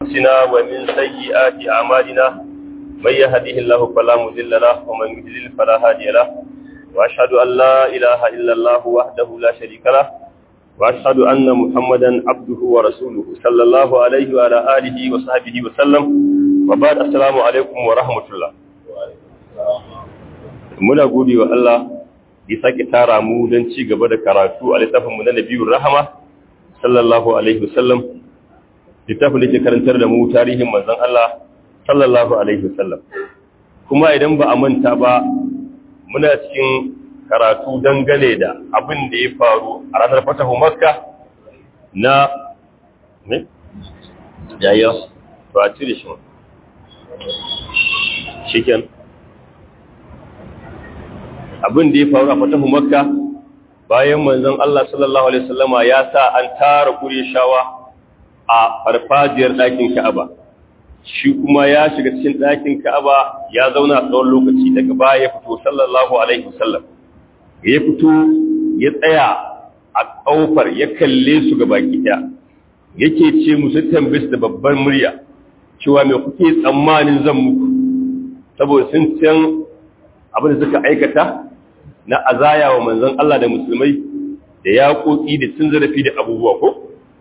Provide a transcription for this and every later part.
أنفسنا ومن سيئات أعمالنا من يهده الله فلا مضل له ومن يضلل فلا هادي له وأشهد أن لا إله إلا الله وحده لا شريك له وأشهد أن محمدا عبده ورسوله صلى الله عليه وعلى آله وصحبه وسلم وبعد السلام عليكم ورحمة الله muna gode wa Allah ya sake tara mu don ci gaba da karatu a littafinmu na Nabiyur Rahama sallallahu alaihi wasallam littafin da ke karantar da mu tarihin manzon Allah sallallahu alaihi wasallam kuma idan ba a manta ba muna cikin karatu dangane da abin da ya faru a ranar fatahu Makka na ne yayin to a cire shi shiken abin da ya faru a fatahu makka bayan manzon Allah sallallahu alaihi wasallama ya sa an tara shawa a farfajiyar ɗakin Ka'aba shi kuma ya shiga cikin ɗakin Ka'aba ya zauna tsawon lokaci daga baya ya fito sallallahu alaihi wasallam ya fito ya tsaya a ƙofar ya kalle su ga baki ɗaya yake ce musu tambis da babbar murya cewa me kuke tsammanin zan muku saboda sun can abin da suka aikata na azaya wa manzon Allah da musulmai da yaƙoƙi da cin zarafi da abubuwa ko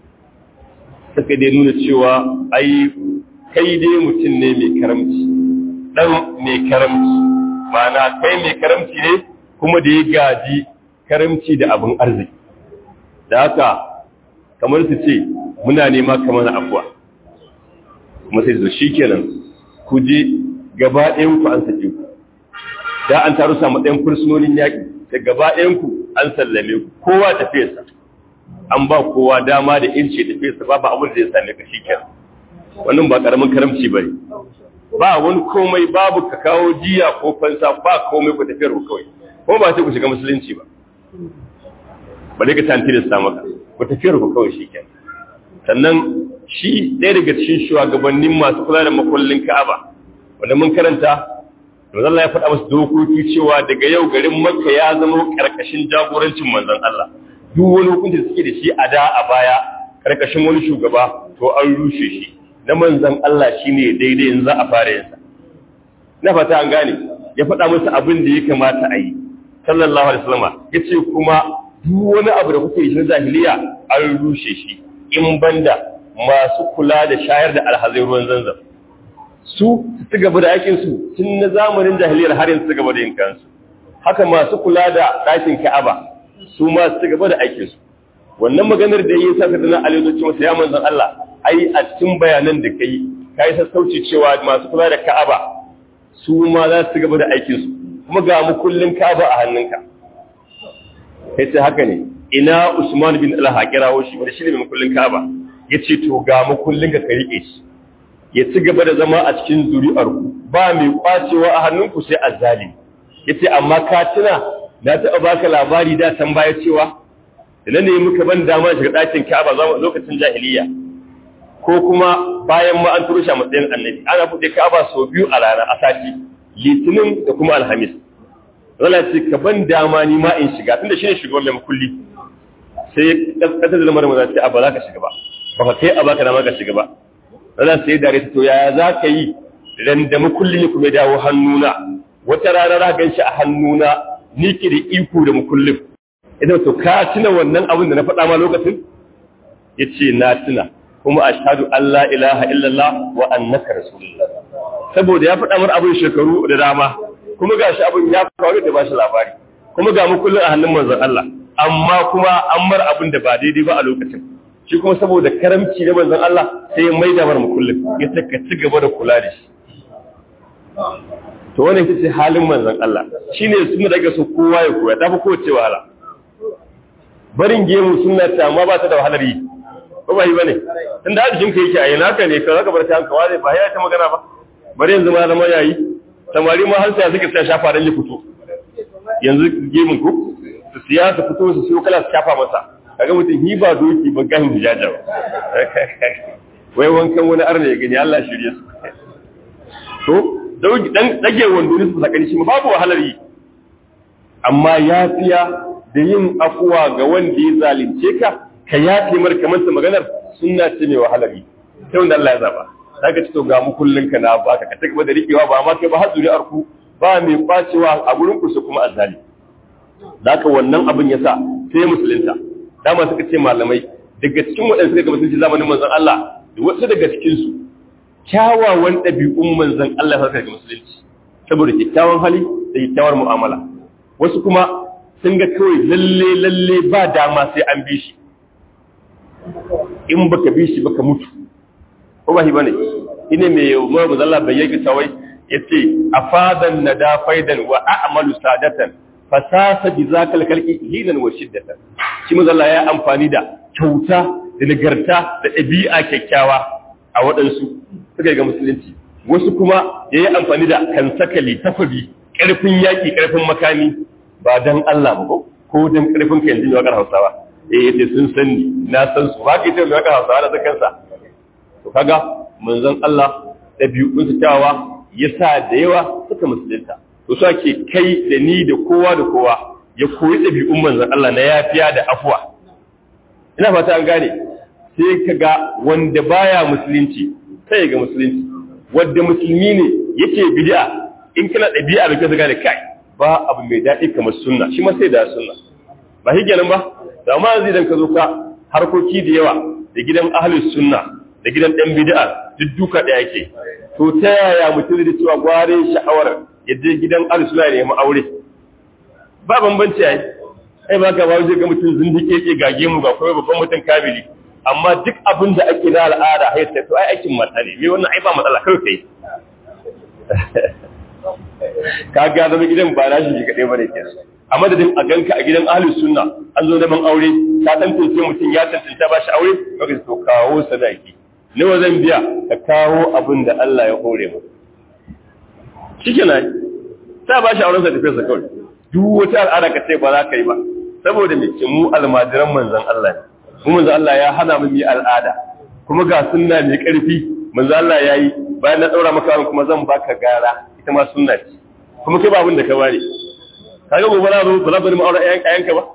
suka dai nuna cewa ai kai dai mutum ne mai karamci dan mai karamci mana kai mai karamci ne kuma da ya gaji karamci da abin arziki da haka kamar su ce muna nema kamar afuwa kuma sai zo shikenan ku je gaba ɗayan ku an sake ku da an taru samu ɗayan fursunonin yaƙi da gaba ɗayanku an sallame ku kowa tafiyarsa an ba kowa dama da ince tafiyarsa ba ba abin da ya same ka shi kenan wannan ba ƙaramin karamci ba ne ba wani komai babu ka kawo jiya ko fansa ba komai ku tafiyar ku kawai kuma ba sai ku shiga musulunci ba ba dai ka tanti da sa maka ku tafiyar ku kawai shi kenan sannan shi ɗaya daga cikin shugabannin masu kula da makullin ka'aba wanda mun karanta manzon Allah ya faɗa masu dokoki cewa daga yau garin Makka ya zama karkashin jagorancin manzon Allah duk wani hukunci da suke da shi a da a baya karkashin wani shugaba to an rushe shi na manzon Allah shine daidai yanzu a fara yansa na fata an gane ya faɗa musu abin da ya kamata a yi sallallahu alaihi wasallam yace kuma duk wani abu da kuke yi na jahiliya an rushe shi in banda masu kula da shayar da alhazai ruwan zanzam su su gaba da aikinsu tun na zamanin jahiliyar har yanzu su gaba da yin kansu haka masu kula da ɗakin ka'aba su ma su gaba da aikinsu wannan maganar da yi sa kadana aliyu cewa ya manzon Allah ai a cikin bayanan da kai kai sassauci cewa masu kula da ka'aba su ma za su gaba da aikinsu kuma ga mu kullun ka'aba a hannunka kai sai haka ne ina Usman bin Al-Haqirawo shi da shi ne mai kullun ka'aba yace to ga mu kullun ka rike shi ya ci gaba da zama a cikin zuri'arku ba mai kwacewa a hannunku sai azzali yace amma ka tuna na taɓa baka labari da can baya cewa da ne muka ban dama shiga ɗakin Ka'aba zama lokacin jahiliya ko kuma bayan ma an turo shi a matsayin annabi ana buɗe Ka'aba sau biyu a rana a sati litinin da kuma alhamis wala ce ka ban dama ni ma in shiga tunda shine shugaban mai kulli sai kasar da lamarin maza ce a ba za ka shiga ba ba ka kai a baka dama ka shiga ba ranar sai dare ta to yaya za ka yi ran da makullin ya kuma dawo hannuna wata rana za gan shi a hannuna ni ke da iko da makullin idan to ka tuna wannan abin da na faɗa ma lokacin ya ce na tuna kuma a shahadu Allah ilaha illallah wa annaka rasulullah saboda ya faɗa mar abin shekaru da dama kuma ga shi abin ya faru da ba shi labari kuma ga makullin a hannun manzon Allah amma kuma an mar abin da ba daidai ba a lokacin shi kuma saboda karamci na manzon Allah sai mai da mar kullum ya saka ci gaba da kula da shi to wannan ita ce halin manzon Allah shine sunna da so kowa ya koya tafi kowace wahala barin gemu sunna ta amma ba ta da wahalar yi ko ba yi bane tunda ajikin ka yake a yana haka ne ka zaka bar ta hanka wale ba ya ta magana ba bari yanzu ma zama yayi samari ma har sai suka tsaya shafa dan ya fito yanzu gemun ku su siya su fito su siyo kala su shafa masa kaga mutum hi ba doki ba gahin hijaja ba wai wankan wani arna ya gani Allah shirye su to dan dage wando ne su sakani shi babu wahalar yi amma yafiya da yin afuwa ga wanda ya zalunce ka ka yafe mar kamar ta maganar sunna ce mai wahalar yi sai wanda Allah ya zaba zaka ci to ga mu kullun ka na baka ka take da rikewa ba ma kai ba har zuri'ar ku ba mai kwacewa a gurin ku su kuma azzali zaka wannan abin yasa sai musulunta dama suka ce malamai daga cikin waɗanda suka ga musulunci zamanin manzon Allah da wasu daga cikin su kyawawan ɗabi'un manzon Allah suka ga musulunci saboda kyakkyawan hali da kyakkyawar mu'amala wasu kuma sun ga kawai lalle lalle ba dama sai an bi shi in baka bi shi baka mutu ko ba shi bane ine me Umar bin Allah bai yake tawai yace afadan nada faidan wa a'malu sadatan fasasa bi zakal kalki hinan wa shiddatan shi manzo Allah ya amfani da kyauta da nagarta da ɗabi'a kyakkyawa a waɗansu suka ga musulunci wasu kuma ya yi amfani da kansakali tafabi ƙarfin yaƙi ƙarfin makami ba don Allah ba ko ko don ƙarfin ka yanzu mai waƙar hausawa eh yace sun san ni na san su ba ka ita mai waƙar hausawa da kansa to kaga manzon Allah ɗabi'un su kyawawa ya sa da yawa suka musulunta to su ake kai da ni da kowa da kowa ya koyi ɗabi'un manzon Allah na yafiya da afuwa ina fata an gane sai ka ga wanda baya musulunci sai ga musulunci wanda musulmi ne yake bid'a in kana ɗabi'a da kaza gane kai ba abu mai daɗi kamar sunna shi ma sai da sunna ba shi kenan ba da amma yanzu idan ka zo ka harkoki da yawa da gidan ahlus sunna da gidan ɗan bid'a duk duka ɗaya yake to ta yaya mutum da cewa gware sha'awar ya je gidan ahlus sunna ne mu aure ba bambanci ai ai ba ka ba wajen ga mutum zindike ke gage mu ga kuma babban mutum kabili amma duk abin da ake na al'ada hai sai to ai aikin mata ne me wannan ai ba matsala kai kai ka ga zama gidan ba na shi kadai bane ke a madadin a ganka a gidan ahlus sunna an zo neman aure ka tantance mutum ya tantance ba shi aure kaga to kawo sadaki nawa zan biya ka kawo abin da Allah ya hore mu shikenan sai ba shi auren sa tafi sa kawai duk wata al'ada ka ce ba za ka yi ba saboda me mu almajiran manzon Allah ne mu manzon Allah ya hana mu yi al'ada kuma ga sunna mai karfi manzon Allah ya yi bayan na daura maka kuma zan baka gara ita ma sunna ce kuma kai ba abin da ka bari kaga gobe na zo ba za bari mu aure ayan ayanka ba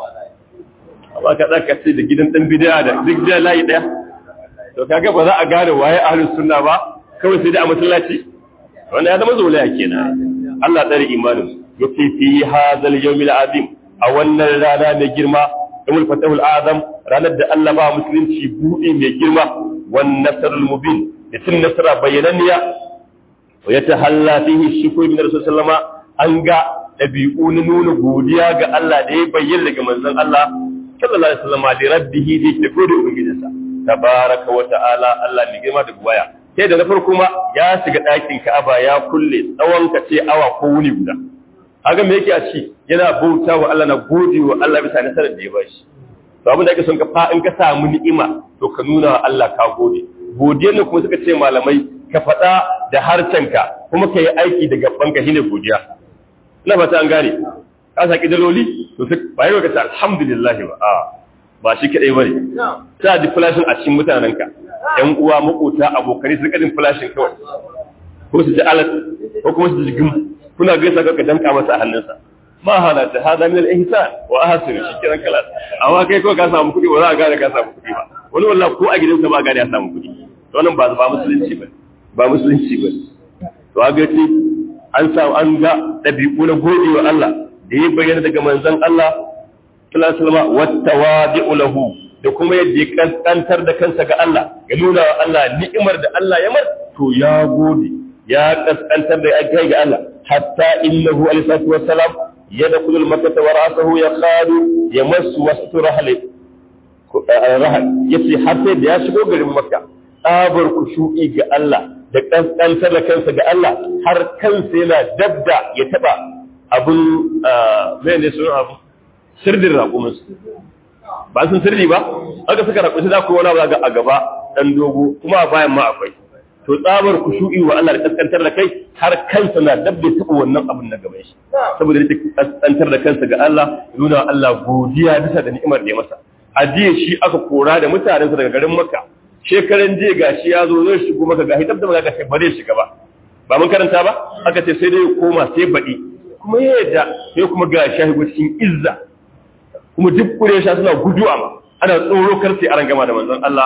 amma ka tsaka ce da gidan dan bid'a da duk da layi daya to kaga ba za a gane waye ahlus sunna ba kawai sai da a masallaci wanda ya zama zolaya kenan Allah tsare imanin yake fi hadal yawmil azim a wannan rana mai girma yawmul fatahul azam ranar da Allah ba musulunci buɗe mai girma wan nasrul mubin da tun nasara bayananniya wa yatahalla fihi shukru min rasul sallama an ga dabi'u na nuna godiya ga Allah da ya bayyana daga manzon Allah sallallahu alaihi wasallam da rabbihi da yake gode ubangijinsa tabaraka wa ta'ala Allah mai girma da buwaya sai da na farko ma ya shiga ɗakin Ka'aba ya kulle tsawon ka ce awa ko wuni guda haka me yake a ci yana bauta wa Allah na gode wa Allah bisa nasarar da ya bashi to abin da ake son ka fa in ka samu ni'ima to ka nuna wa Allah ka gode godiyar ne kuma suka ce malamai ka faɗa da harcenka kuma ka yi aiki da gabanka shine godiya ina fata an gane ka saki daloli to sai ba yi ka ce alhamdulillah ba a ba shi kadai bane sai ji flashin a cikin mutanenka yan uwa makota abokai su kadin flashin kawai ko su ji alat ko kuma su ji gum kuna gaisa ka danka masa a hannunsa ma halata hada min al-ihsan wa ahsin shi kiran kala amma kai ko ka samu kuɗi ba za ka gane ka samu kuɗi ba wani wallahi ko a gidansa ba gane ya samu kuɗi to wannan ba ba musulunci ba ba musulunci ba to ga ce an samu an ga dabi'u na gode wa Allah da ya bayyana daga manzon Allah sallallahu alaihi wasallam wattawadi'u lahu da kuma yadda ya kaskantar da kansa ga Allah ya nuna wa Allah ni'imar da Allah ya mar to ya gode ya kaskantar da kai ga Allah hatta innahu alaihi salatu wassalam yadkhulu al-makkah wa ra'suhu yaqadu yamassu wastu rahli rahal yace har sai da ya shigo garin makka tsabar kushu'i ga Allah da kaskantar da kansa ga Allah har kansa yana dabda ya taba abun mai ne sunan abu sirdin raƙuminsu ba sun sirri ba aka suka raƙushi za ku wani ga a gaba ɗan dogo kuma a bayan ma akwai to tsabar ku shu'i wa Allah da kaskantar da kai har kansa na dabbe taɓa wannan abin na gaban shi saboda yake kaskantar da kansa ga Allah nuna wa Allah godiya bisa da ni'imar da ya masa a jiya shi aka kora da mutanensa daga garin Makka shekaran jiya gashi ya zo zai shigo maka gashi dabda ba ga ba zai shiga ba ba mun karanta ba aka ce sai dai ya koma sai baɗi kuma ya yadda sai kuma ga shahigu cikin izza kuma duk ƙuresha suna guduwa ma ana tsoro kar sai aran gama da manzon Allah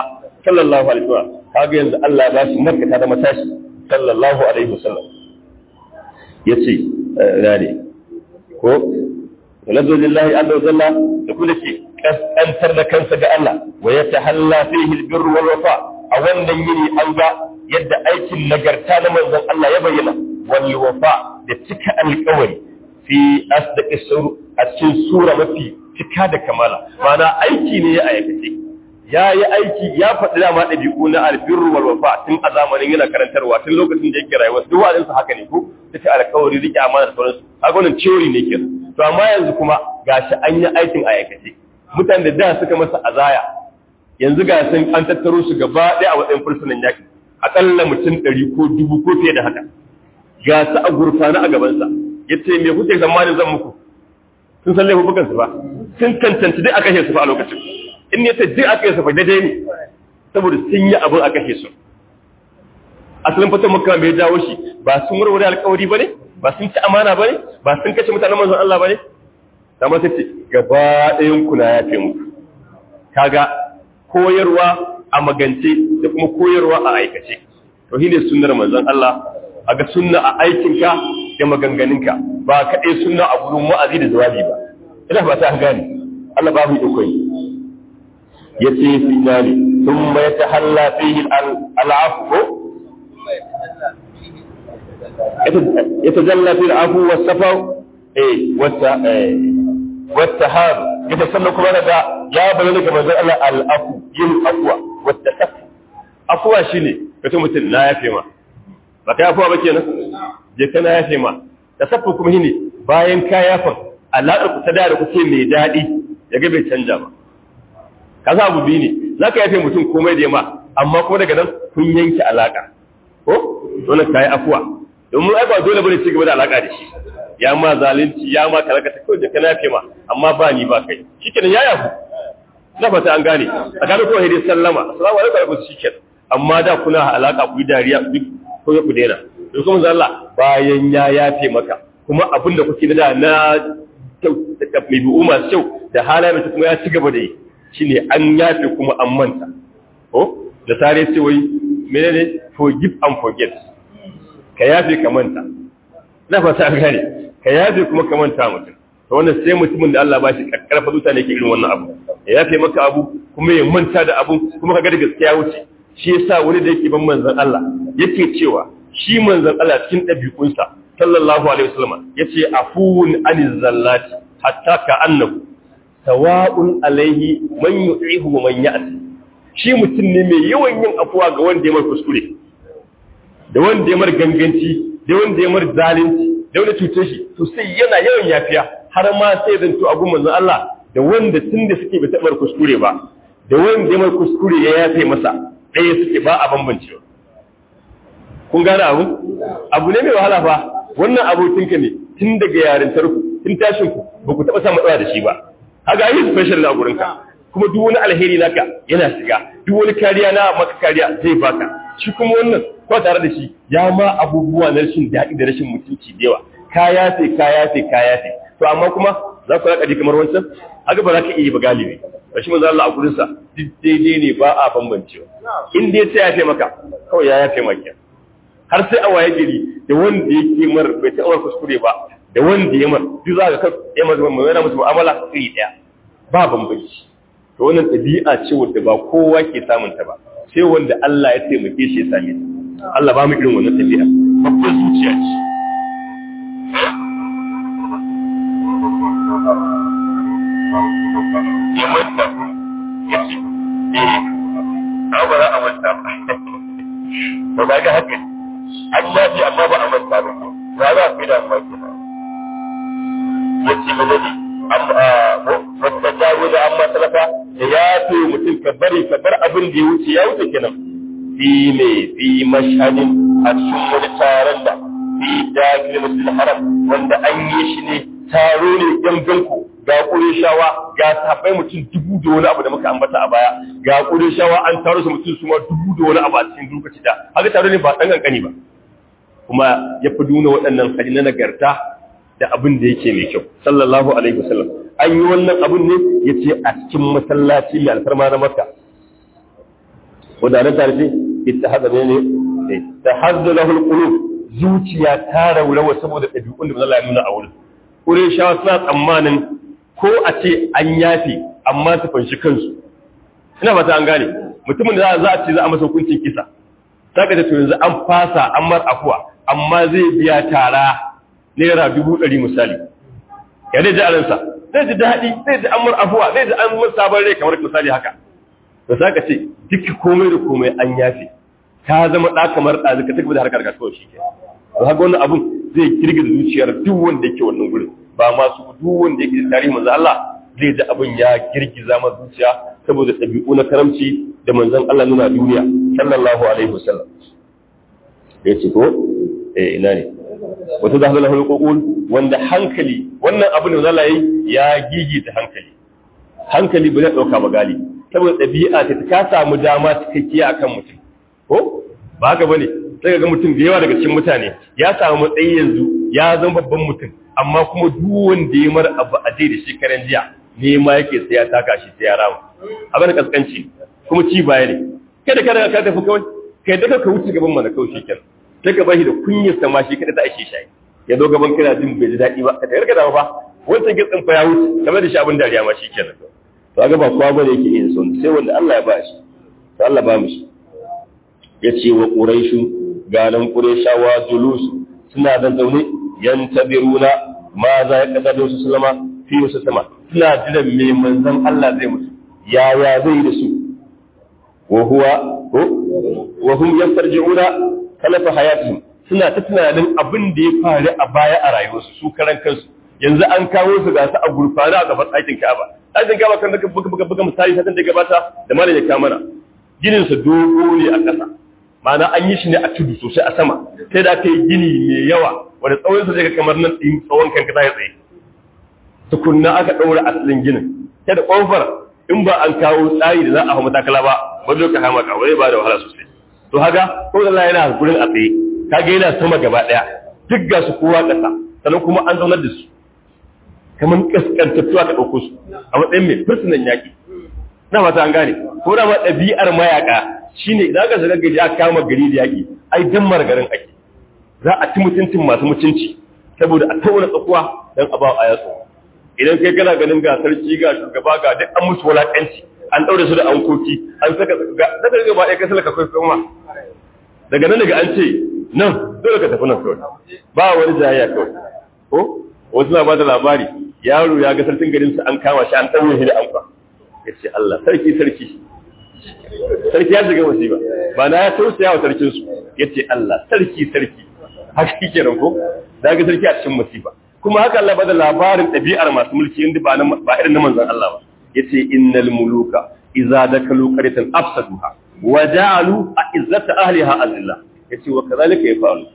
sallallahu alaihi wasallam kaga yanzu Allah ba shi makka ta da matashi sallallahu alaihi wasallam yace rane ko nazo lillahi azza wa jalla da kuma ce kaskantar da kansa ga Allah wa yatahalla fihi albirru wal wafa a wannan yini an ga yadda aikin nagarta na manzon Allah ya bayyana wal wafa da cika alƙawari fi asdaqi sur a cikin sura mafi cika da kamala ma'ana aiki ne ya aikace ya yi aiki ya faɗi dama ɗabi'u na albirru wal wafa tun a zamanin yana karantarwa tun lokacin da yake rayuwa duk wa'azinsa haka ne ko take alƙawari rike amana da sauransu haka wannan theory ne kenan to amma yanzu kuma gashi an yi aikin a aikace mutane da da suka masa azaya yanzu ga sun an tattaro su gaba ɗaya a matsayin fursunan yaƙi aƙalla mutum ɗari ko dubu ko fiye da haka ga su a gurfana a gabansa ya ce me kuke zamanin zan muku sun san laifukansu ba sun cancanci duk a kashe su fa a lokacin in ne ta duk a kashe su fa daidai ne saboda sun yi abin a kashe su asalin fatan makka mai jawo shi ba sun warware alkawari ba ne ba sun ci amana ba ne ba sun kashe mutanen manzon Allah ba ne amma ta ce gaba ɗayan kuna ya fi muku kaga koyarwa a magance da kuma koyarwa a aikace to shine sunnar manzon Allah aga sunna a aikinka da maganganunka ba kaɗai sunna a gurin wa'azi da jawabi ba ina ba ta gane Allah ba mu iko yace fi dali thumma yatahalla fihi al-afwu يتجلى في العفو والسفر ايه والت والتهاب يتسلى كما daga ya bayyana ga manzon Allah al-afu yin afwa wattasafu afwa shine kace mutum na yafe ma ba kai afwa ba kenan je kana yafe ma tasaffu kuma shine bayan ka yafa alaƙar ku ta da da kuke mai dadi yaga bai canja ba kaza abu biyu ne zaka yafe mutum komai da ma amma kuma daga nan kun yanke alaka ko dole kai afwa domin ai ba dole bane ci gaba da alaka da shi ya ma zalunci ya ma kalaka ta kawai da kana yafe ma amma ba ni ba kai shikenan ya yafu na fata an gane a gane kawai dai sallama assalamu alaikum alaikum shikenan amma da kuna alaka ku yi dariya duk ko ku daina to kuma manzo Allah bayan ya yafe maka kuma abin da kuke da na mai bi'u masu kyau da halayen ta kuma ya ci gaba da yi shine an yafe kuma an manta ko da tare sai wai menene forgive and forget ka yafe ka manta na fata an gane ka yafe kuma ka manta mutum to wannan sai mutumin da Allah ba shi karfa zuta ne ke irin wannan abu ya yafe maka abu kuma ya manta da abu kuma ka ga da gaskiya wuce shi yasa wani da yake ban manzon Allah yake cewa shi manzon Allah cikin ɗabi'unsa sallallahu alaihi wasallam yace afuwun anil zallati hatta ka annahu sawa'un alaihi man yu'ihu wa man ya'ti shi mutum ne mai yawan yin afuwa ga wanda ya mar kuskure da wanda ya mar ganganci da wanda ya mar zalunci da wanda cuce shi to sai yana yawan yafiya har ma sai zanto abun manzon Allah da wanda tunda suke bai taɓa kuskure ba da wanda ya mar kuskure ya yafe masa ɗaya suke ba a bambancewa kun gane abu abu ne mai wahala fa wannan abokinka ne tun daga yarintar ku tun tashin ku ba ku taɓa samun matsala da shi ba haka yi special na gurinka kuma duk wani alheri naka yana shiga duk wani kariya na maka kariya zai baka shi kuma wannan ko tare da shi ya ma abubuwa na rashin daɗi da rashin mutunci da yawa ka yafe ka yafe ka yafe to amma kuma za ku raka ji kamar wancan haka ba za ka iya ba galibi ba shi manzo Allah a gurin sa duk daidai ne ba a bambancewa in dai sai yafe maka kawai ya yafe maka har sai a waye gari da wanda yake mar bai taɓa kuskure ba da wanda ya mar duk za ka ya mar mai yana musu mu'amala iri ɗaya ba bambanci to wannan ɗabi'a ce wadda ba kowa ke samun ta ba sai wanda Allah ya taimake shi ya same ta Allah ba mu irin wannan ɗabi'a babbar zuciya ce ya manta ya ce eh ba za a manta ba ba ba ga haka an yafi amma ba a manta ba ba za a fi da amma ke ya ce mana ne wata jawo da amma talafa da ya fi mutum ka bari ka bar abin da ya wuce ya wuce kenan fi ne fi mashhadin a cikin wani taron da fi dakilin musul haram wanda an yi shi ne taro ne ganganku ga shawa ga sahabbai mutum dubu da wani abu da muka ambata a baya ga shawa an taro su mutum su ma dubu da wani abu a cikin lokaci da haka taro ne ba ɗan kankani ba kuma ya fi nuna waɗannan hali na nagarta da abin da yake mai kyau sallallahu alaihi wasallam an yi wannan abin ne ya ce a cikin masallaci mai alfarma na makka wanda tare ce ittihada ne ne tahaddu lahu alqulub zuciya ta raurawa saboda ɗabi'un da Allah ya nuna a wurin Qurayshawa suna tsammanin ko a ce an yafe amma su fanshi kansu ina ba ta an gane mutumin da za a ce za a masa hukuncin kisa saka da to yanzu an fasa an mar afuwa amma zai biya tara naira dubu ɗari misali ya dai ji a ransa zai ji daɗi zai ji an mar afuwa zai ji an mar sabon rai kamar misali haka to saka ce duk komai da komai an yafe ta zama ɗa kamar ɗazi ka tafi da harkar kasuwa shi ke to haka wannan abun zai girgiza zuciyar duk wanda yake wannan gurin ba masu duk wanda yake da tarihi manzo Allah zai ji abin ya girgiza masa zuciya saboda ɗabi'u na karamci da manzon Allah nuna duniya sallallahu alaihi wasallam ya ce ko eh ina ne wata da halal hulqul wanda hankali wannan abin da Allah yayi ya gigita hankali hankali ba zai dauka ba gali saboda ɗabi'a ta ka samu dama cikakkiya akan mutum ko ba haka bane sai ga mutum da yawa daga cikin mutane ya samu matsayi yanzu ya zama babban mutum amma kuma duk wanda ya mar abu a da shekaran jiya ne ma yake sai ya taka shi sai ya rama abin da kaskanci kuma ci baya ne kada kada ka tafi kawai kai da ka wuce gaban mana kawai shikenan sai ka bashi da kunyar sama shi kada ta ashe shi ya zo gaban kana jin bai ji daɗi ba ka tayar ka dawo fa wancan gitsin fa ya wuce kamar da shi abin dariya ma shikenan to ga ba kowa bane yake yin son sai wanda Allah ya ba shi to Allah ba mu shi yace wa quraishu galan qurayshawa julus suna da zaune yantabiruna ma za ya kasado su sallama fi wasu sama suna jiran me manzon Allah zai musu yaya zai da su wa huwa wa hum yastarji'una kalafa hayatihim suna ta tunanin abin da ya faru a baya a rayuwarsu su karan kansu yanzu an kawo su ga su a gurfana a gaban ɗakin Ka'aba ɗakin Ka'aba kan daga buga buga buga misali satin da gabata da malam ya kamana ginin sa dogo ne a ƙasa ma'ana an yi shi ne a tudu sosai a sama sai da aka yi gini mai yawa wanda tsawon sa zai kamar nan ɗin tsawon kanka ta tsaye tukunna aka ɗaura asalin ginin sai da ƙofar in ba an kawo tsari da za a hau matakala ba ba zo ka hama kawai ba da wahala sosai to haka ko da yana gurin a tsaye kaga yana sama gaba daya duk ga su kowa kasa sannan kuma an zaunar da su kamar kaskantattu aka ɗauko su a matsayin mai fursunan yaƙi na mata an gane ko da ma ɗabi'ar mayaka shine idan aka shiga gari aka kama gari da yaƙi ai dan garin ake za a ci mutuncin masu mutunci saboda a tauna tsakuwa dan a ba a yatsu idan kai kana ganin ga sarki ga shugaba ga duk an musu wulaƙanci an ɗaure su da ankoki an saka ga daga gaba ɗaya kai salaka kai kuma daga nan daga an ce nan dole ka tafi nan kawai ba wani jayayya kawai ko wasu na bada labari yaro ya ga sarkin garin su an kama shi an ɗaure shi da anka ya ce Allah sarki sarki sarki ya shiga musiba ba na ya tausaya wa sarkin su ya ce Allah sarki sarki haka kike nan ko da ga sarki a cikin musiba kuma haka Allah bada labarin ɗabi'ar masu mulki inda ba ba irin na manzon Allah ba yace innal muluka idza dakalu qaryatan afsaduha wa ja'alu izzata ahliha azilla yace wa kadhalika yafalu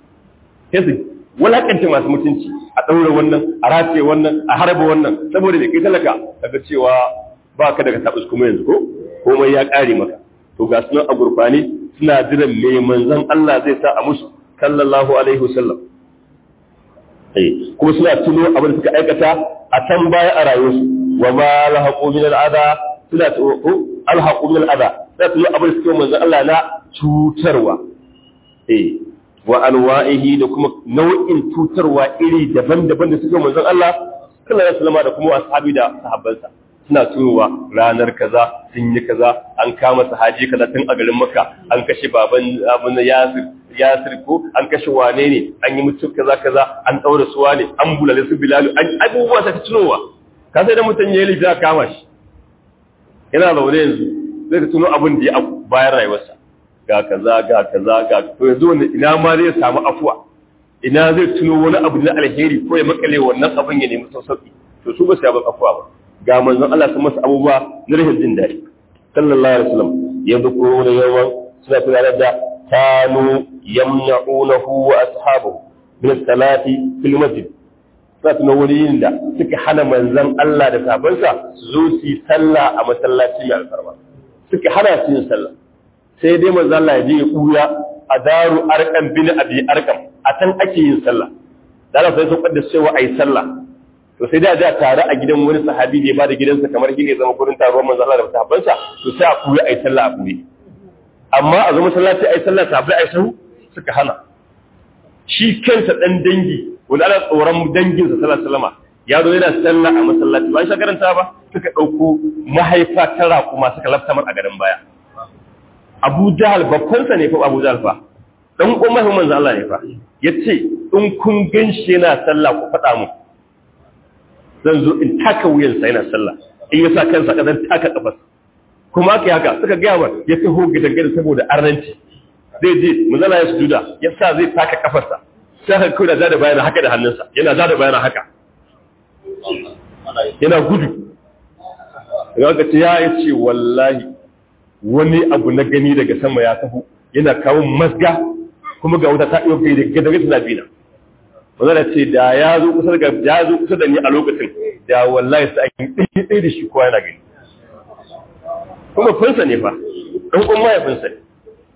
yace walakanta masu mutunci a daura wannan a race wannan a harba wannan saboda da kai talaka kaga cewa baka daga tabus kuma yanzu ko komai ya kare maka to ga sunan a gurfani suna jiran me manzon Allah zai sa a musu sallallahu alaihi wasallam kuma suna tuno abin da suka aikata a can baya a rayuwarsu wa ma lahaqu min al'ada suna tuno alhaqu min al'ada suna tuno abin da suke manzon Allah na cutarwa eh wa anwa'ihi da kuma nau'in cutarwa iri daban-daban da suke manzon Allah sallallahu alaihi wasallam da kuma ashabi da sahabbansa suna tunowa ranar kaza sun yi kaza an kama sahaji kaza tun a garin Makka an kashe baban abun Yasir Yasir ko an kashe wane ne an yi mutum kaza kaza an daura su wane an bulale su Bilal an abubuwa ta tunowa ka sai da mutum ya yi da kama shi yana zaune yanzu zai ka tuno abin da ya bayan rayuwarsa ga kaza ga kaza ga to yanzu wanda ina ma zai samu afuwa ina zai tuno wani abu na alheri ko ya makale wannan abin ya nemi sauki to su ba su yaba afuwa ba ga manzon Allah sun masa abubuwa na rashin jin daɗi sallallahu alaihi wasallam ya dukuro da yawan suna tunanar da kanu yamna'unahu wa ashabahu min salati fil masjid suna tuno wani yin da suka hana manzon Allah da sahabbansa su zo su yi sallah a masallaci mai alfarma suka hana su yin sallah sai dai manzon Allah ya je ya kuya a daru arqam bin abi arqam a can ake yin sallah da Allah sai sun kaddasa cewa ayi sallah to sai da a tare a gidan wani sahabi da ya bada gidansa kamar gine zama gurin taruwar manzo Allah da sahabbansa to sai a kuyi ayi sallah a kuyi amma a zo masallaci ai sallah sabai ai sahu suka hana shi kansa dan dangi wanda ana tsoron danginsa sallallahu alaihi wasallam ya zo yana sallah a masallaci ba shi karanta ba suka dauko mahaifa ta raƙuma suka laftamar a garin baya Abu Jahal babbansa ne fa Abu Jahal fa dan umma manzo Allah ne fa yace in kun ganshi yana sallah ku faɗa mu zan zo in taka wuyansa yana sallah in yasa kansa ka zan taka kafar kuma aka haka suka gaya wa ya taho gidan saboda arnanci zai je manzala ya sujuda ya sa zai taka kafarsa sai ka kawai da zada bayana haka da hannunsa yana zada bayana haka yana gudu ga ce ya ce wallahi wani abu na gani daga sama ya taho yana kawo masga kuma ga wuta ta iya gai da gidan suna bina manzala ce da ya zo kusa da ya zo kusa da ni a lokacin da wallahi sai an yi ɗaya da shi kowa yana gani kuma finsa ne fa ɗan kuma mahaifinsa ne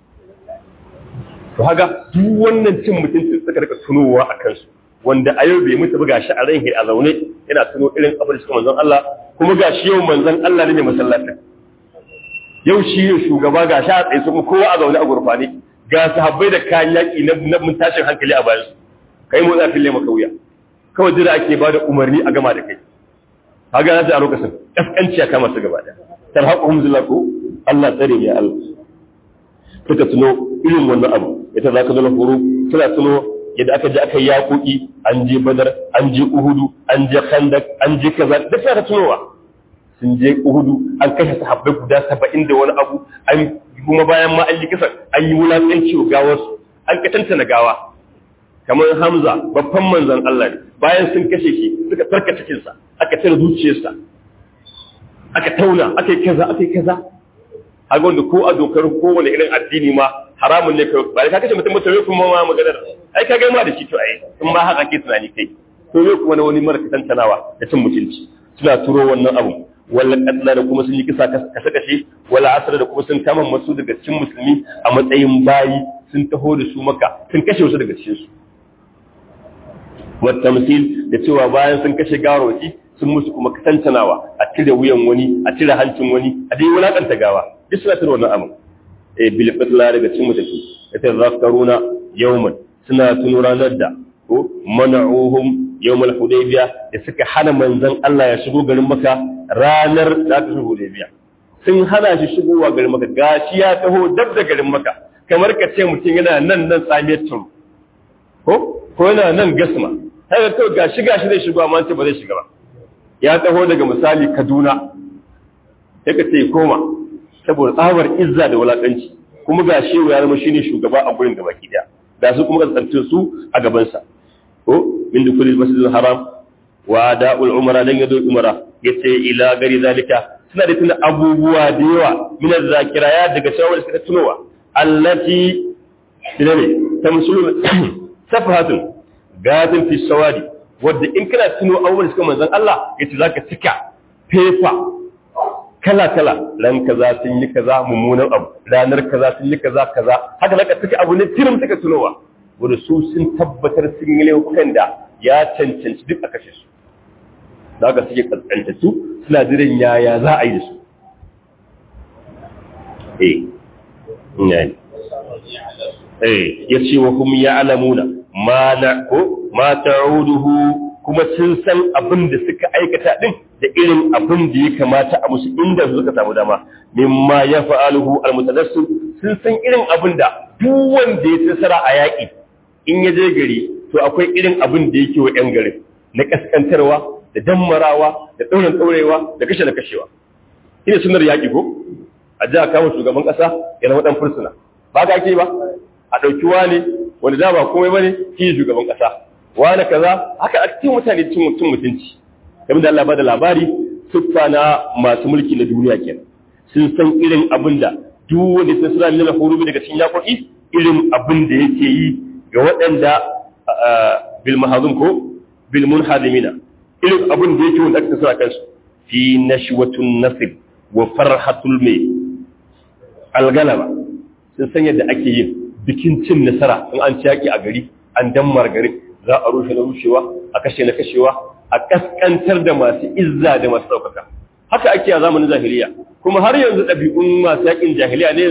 to haka duk wannan cin mutunci suka rika tunowa a kansu wanda a yau bai mutu ba gashi a ran a zaune yana tuno irin abin da suka manzon Allah kuma gashi yau manzon Allah ne mai masallacin yau shi ne shugaba gashi a tsaye kuma kowa a zaune a gurfane ga sahabbai da kayan yaki na mun tashin hankali a bayan su kai motsa fille maka wuya kawai jira ake ba da umarni a gama da kai kaga na a lokacin kaskanci ya kama su gaba da tarhaquhum zillahu Allah tsare ya Allah suka tuno irin wannan abu ita zaka zo horo suna tuno yadda aka je aka yaƙoƙi an je badar an je uhudu an je khandak an je kaza duk suna tunowa sun je uhudu an kashe sahabbai guda saba'in da wani abu an kuma bayan ma an yi kisa an yi wulaƙanci wa gawarsu an katanta na gawa kamar hamza babban manzon Allah ne bayan sun kashe shi suka farka cikinsa aka tare zuciyarsa aka tauna aka yi kaza aka yi kaza a wanda ko a dokar kowane irin addini ma haramun ne kai ba ka kashe mutum ba to kuma ma maganar ai ka gaima da shi to ai in ba haka ke tunani kai to yau kuma wani mara tantanawa da cin mutunci suna turo wannan abu wala katla da kuma sun yi kisa kasa kashe wala asara da kuma sun kama masu daga cikin musulmi a matsayin bayi sun taho da su maka sun kashe wasu daga cikin su wa tamsil da cewa bayan sun kashe gawarwaki sun musu kuma tantanawa a cire wuyan wani a cire hancin wani a dai wulakanta gawa duk suna tuna wannan abin eh bil fitla daga cikin mutaki yace zakaruna yawman suna tuno ranar da ko mana'uhum yawmal hudaybiya da suka hana manzon Allah ya shigo garin Makka ranar da aka shigo hudaybiya sun hana shi shigowa garin Makka gashi ya taho dab da garin Makka kamar ka ce mutum yana nan nan tsamiyar turu ko ko yana nan gasma haka kawai gashi gashi zai shigo amma ce ba zai shiga ba ya taho daga misali Kaduna sai ka ce koma saboda tsabar izza da wulakanci kuma ga shi ya zama shine shugaba a gurin gabaki daya da su kuma kasance su a gaban sa ko min dukul masjidil haram wa da'ul umra dan yado umra yace ila gari zalika suna da tuna abubuwa da yawa min zakira ya daga shawar suka tunowa allati dinane tamsulu safahatun gadin fi sawadi wadda in kana tuno abubuwan suka manzon Allah yace zaka cika fefa kala-kala ran kaza sun yi kaza mummunan abu ranar kaza sun yi kaza kaza haka naka suka abu ne tirim suka tunowa wanda su sun tabbatar sun yi laifukan da ya cancanci duk a kashe su da haka suke kaskantattu suna jiran yaya za a yi da su eh ne eh ya ce wa kuma ya alamuna ma na ko ma ta'uduhu kuma sun san abin da suka aikata din da irin abin da ya kamata a musu inda su suka samu dama mimma ya fa'aluhu almutadassu sun san irin abin da duk wanda ya tsara a yaƙi in ya je gari to akwai irin abin da yake wa 'yan garin na kaskantarwa da dammarawa da ɗaurin ɗaurewa da kashe da kashewa ina sunar yaƙi ko a ji a kama shugaban ƙasa ya zama ɗan fursuna ba ka ake ba a ɗauki wani wanda da ba komai ba ne shi shugaban ƙasa wani kaza haka a cikin mutane cin mutunci kamar da Allah ba da labari siffa na masu mulki na duniya kenan sun san irin abin da duk wanda sun sura nuna hurubi daga cikin yaƙoƙi irin abin da yake yi ga waɗanda bil mahazum ko bil munhadimina irin abin da yake wanda aka tsara kansu fi nashwatun nasib wa farhatul mai algalaba sun san yadda ake yin bikin cin nasara in an ci yaƙi a gari an dammar garin za a rushe na rushewa a kashe na kashewa a kaskantar da masu izza da masu ɗaukaka haka ake a zamanin jahiliya kuma har yanzu ɗabi'un masu yakin jahiliya ne yanzu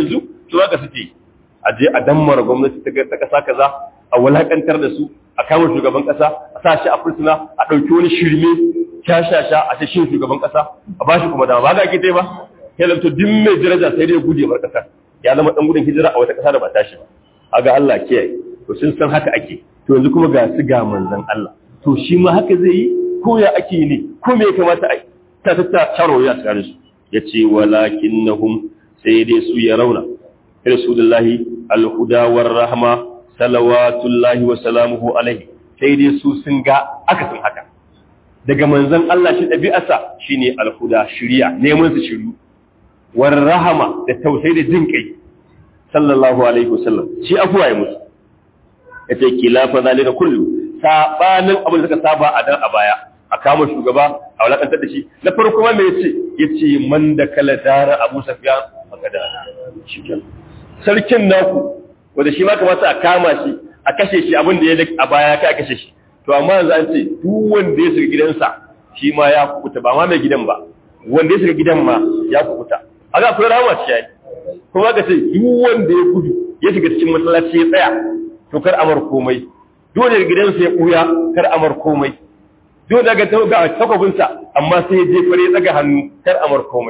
to haka suke a je a dammara gwamnati ta ta kasa kaza a walakantar da su a kama shugaban kasa a sa shi a fursuna a ɗauki wani shirme shashasha a ce shi shugaban kasa a ba shi kuma dama ba ga ake ba ya zanto duk mai daraja sai dai guje bar kasar ya zama dan gudun hijira a wata kasa da ba tashi ba aga Allah kiyaye to sun san haka ake to yanzu kuma ga su ga manzon Allah to shi ma haka zai yi ko ya ake ne ko me ya kamata a yi ta ta taro ya tsare su yace walakinnahum sai dai su ya rauna rasulullahi alhuda war rahma salawatullahi wa salamuhu alaihi sai dai su sun ga akasin haka daga manzon Allah shi ɗabi'arsa shine alhuda shiriya neman su shiru war rahama da tausayi da jin kai sallallahu alaihi wasallam shi afuwa ya musu yace kilafa zalika kullu sabanin abin da suka saba a dan a baya a kama shugaba a walakantar da shi na farko ma me yace yace man da kala dara Abu Sufyan magada shikenan sarkin naku wanda shi ma kamata a kama shi a kashe shi abin da ya a baya kai a kashe shi to amma yanzu an ce duk wanda ya shiga gidansa shi ma ya kukuta ba ma mai gidan ba wanda ya shiga gidan ma ya kukuta a ga akwai rahama ce yayi kuma ka ce duk wanda ya gudu ya shiga cikin masallaci ya tsaya to kar amar komai dole da gidansa ya buya kar amar komai dole daga ga takobinsa amma sai ya je fare tsaga hannu kar amar komai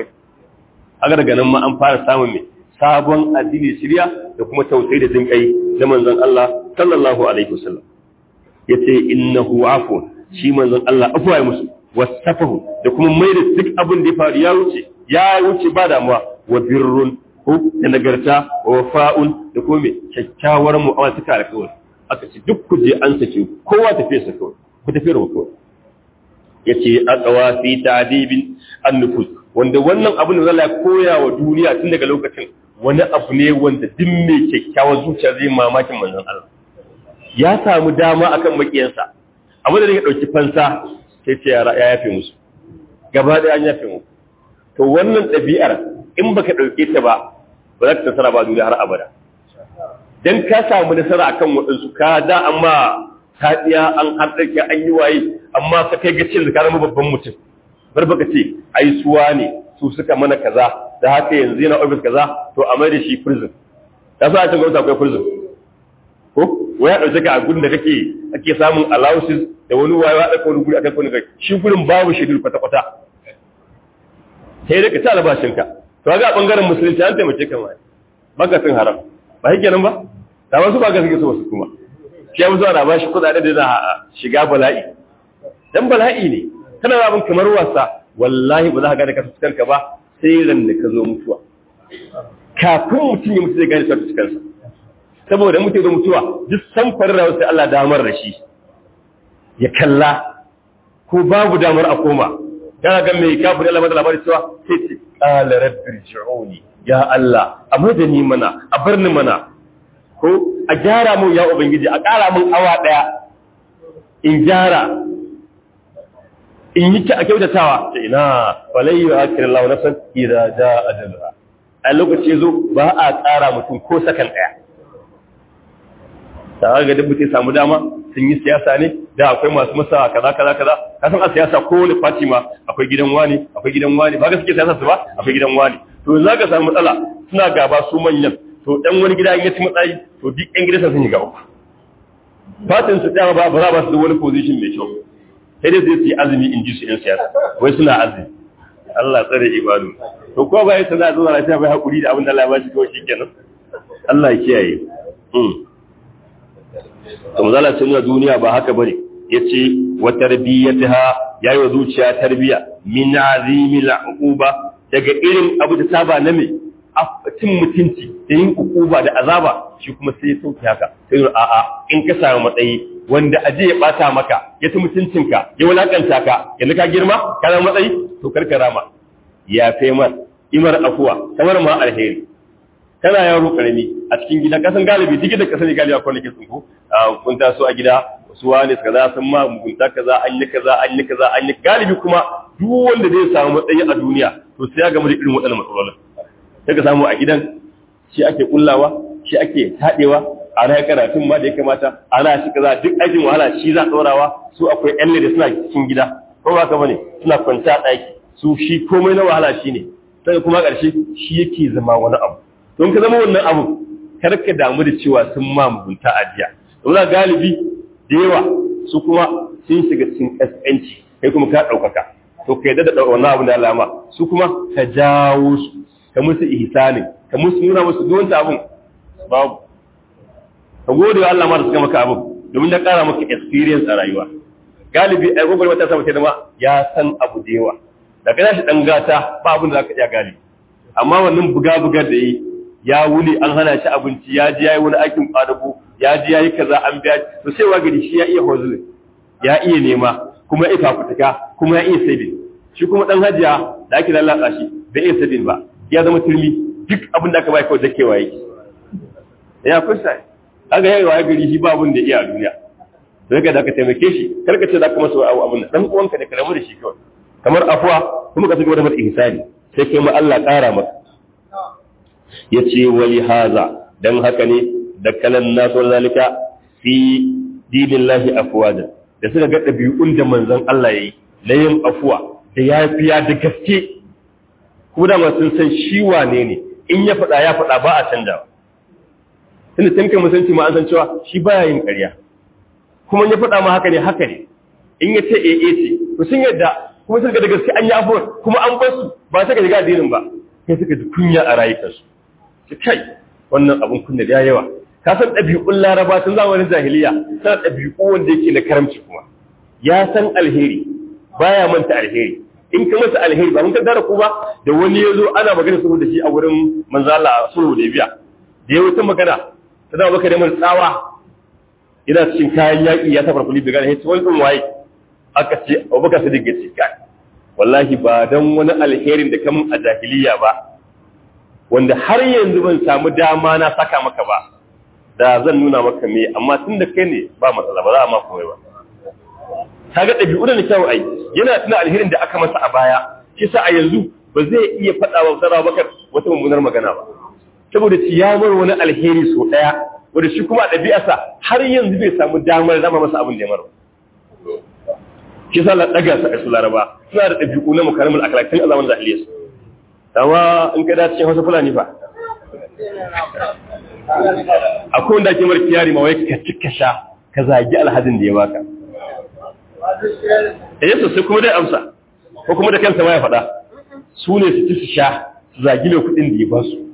a daga nan ma an fara samun mai sabon addini shirya da kuma tausayi da jinkai da manzon Allah sallallahu alaihi wasallam yace innahu afun shi manzon Allah afuwa musu wasafahu da kuma mai da duk abin da ya faru ya wuce ya wuce ba damuwa wa birrun ko da nagarta wa wafa'un da kuma mai kyakkyawar mu'amala ta kare kawai aka ce duk ku je an sake kowa tafiya sa kawai ku tafi da kawai yace aqwa fi ta'dibin an-nufus wanda wannan abin da Allah ya koya wa duniya tun daga lokacin wani abu ne wanda duk mai kyakkyawar zuciya zai mamakin manzon Allah ya samu dama akan makiyansa abu da ya dauki fansa sai ce ya yafe musu gaba da an yafe mu to wannan ɗabi'ar in baka dauke ta ba ba za ka nasara ba duniya har abada dan ka samu nasara akan waɗansu ka da amma ka tsiya an haɗarki an yi waye amma ka kai gacin da ka zama babban mutum bar baka ce ai suwa ne su suka mana kaza da haka yanzu yana ofis kaza to a mai da shi prison ya sa a cikin gwamnati akwai prison ko wai ya ɗauke ka a gudun da kake ake samun allowances da wani wayewa da wani guri akan wani kai shi gurin babu shedul kwata kwata sai da ka ci albashinka to ga bangaren musulunci an taimake ka mai baka sun haram ba shi kenan ba da wasu ba ga suke so su kuma shi ya musu ana ba shi kuɗaɗe da za a shiga bala'i dan bala'i ne kana abin kamar wasa wallahi ba za ka gane ka fuskanka ba sai ran da ka zo mutuwa kafin mutum ya mutu zai gane sa fuskansa saboda mutum da mutuwa duk samfarin rawar sai Allah damar da shi ya kalla ko babu damar a koma kana ga mai kafin Allah mada labarin cewa sai ce qala rabbi ji'uni ya Allah a da ni mana a bar ni mana ko a gyara mun ya ubangiji a ƙara mun awa daya in gyara in yi a kyautatawa ta ina falai yi akirin lawa nasan idan ja ajalha a lokaci zo ba a tsara mutum ko sakan ɗaya ta ga duk mutum samu dama sun yi siyasa ne da akwai masu masa kaza kaza kaza kasan a siyasa ko wani fati ma akwai gidan wani akwai gidan wani ba ga suke siyasa su ba akwai gidan wani to za ka samu matsala suna gaba su manyan to dan wani gida in ya ci matsayi to duk yan gidansa sun yi gaba fatin su dama ba ba za ba su da wani position mai kyau sai dai su yi azumi in ji su ‘yan siyasa wai suna azumi Allah tsare ibadu to ko ba yasa za a zuwa lafiya bai haƙuri da abin da Allah ya bashi kawai shi kenan Allah ya kiyaye to mazala sun nuna duniya ba haka bane yace wa tarbiyataha yayi wa zuciya tarbiya min azimil uquba daga irin abu da saba na me cin mutunci da yin ukuba da azaba shi kuma sai ya sauke haka sai a'a in ka samu matsayi wanda aje ya bata maka ya ci mutuncinka ya wulakanta ka yanzu ka girma ka zama matsayi to karkara ma ya fe mar imar afuwa kamar ma alheri kana yaro karami a cikin gida kasan galibi duk da kasan galibi akwai nake tsinko kun taso a gida su wani kaza sun ma mugunta kaza an yi kaza an yi kaza an yi galibi kuma duk wanda zai samu matsayi a duniya to sai ya gama da irin waɗannan matsalolin sai ka samu a gidan shi ake kullawa shi ake taɗewa ana karatun ma da ya kamata ana shi kaza duk aikin wahala shi za ɗorawa su akwai ƴan da suna cikin gida ko ba ka bane suna kwanta ɗaki su shi komai na wahala shi ne sai kuma ƙarshe shi yake zama wani abu don ka zama wannan abu kar ka damu da cewa sun ma mugunta a jiya don galibi da yawa su kuma sun shiga cikin kaskanci kai kuma ka ɗaukaka to ka yadda da wannan abu da alama su kuma ka jawo su ka musu ihsani ka musu nuna musu duk abun babu ka gode wa Allah ma da suka maka abun domin ya ƙara maka experience a rayuwa galibi ai gogol wata sama da ma ya san abu da yawa da kana shi dan gata ba abin da zaka iya galibi amma wannan buga buga da yi ya wuli an hana shi abinci ya ji yayi wani aikin kwadago ya ji yayi kaza an biya to sai wa gari shi ya iya hozulin ya iya nema kuma ya iya fafutuka kuma ya iya sabin shi kuma dan hajiya da ake lalata shi bai iya sabin ba ya zama turmi duk abin da aka bai kawai dakewa yake ya kusa kaga yayi wa gari shi ba abin da iya a duniya sai ka da ka taimake shi karka ce za ka masa abu abin dan uwanka da karamu da shi kawai kamar afuwa kuma ka cigaba da masa ihsani sai kai ma Allah ƙara maka yace wali haza dan haka ne da kalan nasu zalika fi dinillahi afwada da suka ga dabi'un da manzon Allah yayi na yin afuwa da yafiya da gaske kuma da sun san shi wane ne in ya faɗa ya faɗa ba a canjawa tunda tun kai musanci ma an san cewa shi baya yin ƙarya kuma ya faɗa ma haka ne haka ne in ya ce ee ce to sun yadda kuma suka da gaske an yi afuwar kuma an bar su ba suka shiga addinin ba sai suka ji kunya a rayukansu ce kai wannan abun kunya da yawa ka san ɗabi'un laraba tun zamanin jahiliya sana ɗabi'u wanda yake na karamci kuma ya san alheri baya manta alheri in ka masa alheri ba mun ka dara ku ba da wani ya zo ana magana sulhu da shi a wurin manzo Allah sulhu da biya da ya wuce magana ta zama baka da mai tsawa ina cikin kayan yaƙi ya tafar kuli daga hece wani ɗin waye aka ce abubakar sadiq ya ce kai wallahi ba don wani alherin da kamun a jahiliya ba wanda har yanzu ban samu dama na saka maka ba da zan nuna maka me amma tun da kai ne ba matsala ba za a ma komai ba ta ga ɗabi'u da kyau ai yana tuna alherin da aka masa a baya shi sa a yanzu ba zai iya faɗa wa zara bakar wata mummunar magana ba saboda ciyamar wani alheri so ɗaya wanda shi kuma a ɗabi'arsa har yanzu bai samu damar zama masa abin da ya mara shi sa ɗaga sa a su laraba suna da ɗabi'u na makarimul akalakin a zaman zahiliya su amma in ka dace cikin hausa fulani fa akwai wanda ake mara kiyari ma wai ka cika sha ka zagi alhadin da ya baka eh sosai kuma dai amsa ko kuma da kansa ma ya faɗa su ne su ci su sha su zagi mai kuɗin da ya ba su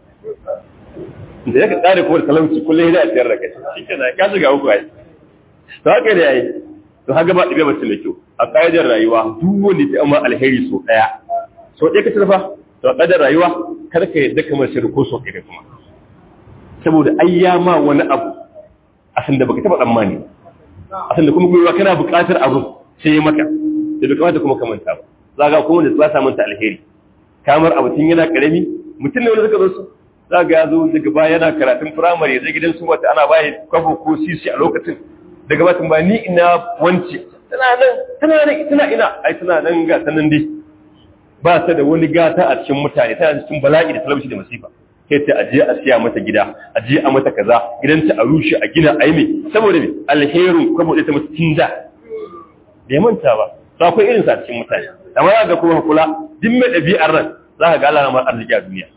da ya ka tsare kuma da talauci kullum ya a tiyar da kai shi ke na ka shiga uku ai to haka da yayi to haka ba ɗibe mace mai kyau a ƙa'idar rayuwa duk wanda ta amma alheri so ɗaya so ɗaya ka tarfa to a ƙa'idar rayuwa kar ka yadda kamar shi ko so ɗaya kuma saboda ai ya ma wani abu a san da baka taɓa tsammani a san da kuma gwiwa kana buƙatar abu sai ya maka da bai kamata kuma ka manta ba za ga kuma da ba sa manta alheri kamar abu tun yana ƙarami mutum ne wanda suka zo su za ga ya zo daga baya yana karatun firamare zai gidan su wata ana bayi kwafo ko sisi a lokacin daga batun ba ni ina wance tana nan tana nan tana ina ai tana nan ga sanan dai ba ta da wani gata a cikin mutane tana cikin bala'i da talauci da masifa kai ta aje a siya mata gida aje a mata kaza gidanta a rushe a gina ai me saboda me alherin kwabo da ta mata tinda bai manta ba to akwai irin sa cikin mutane amma za ga kuma kula duk mai ɗabi'ar nan za ka ga Allah na mar arziki a duniya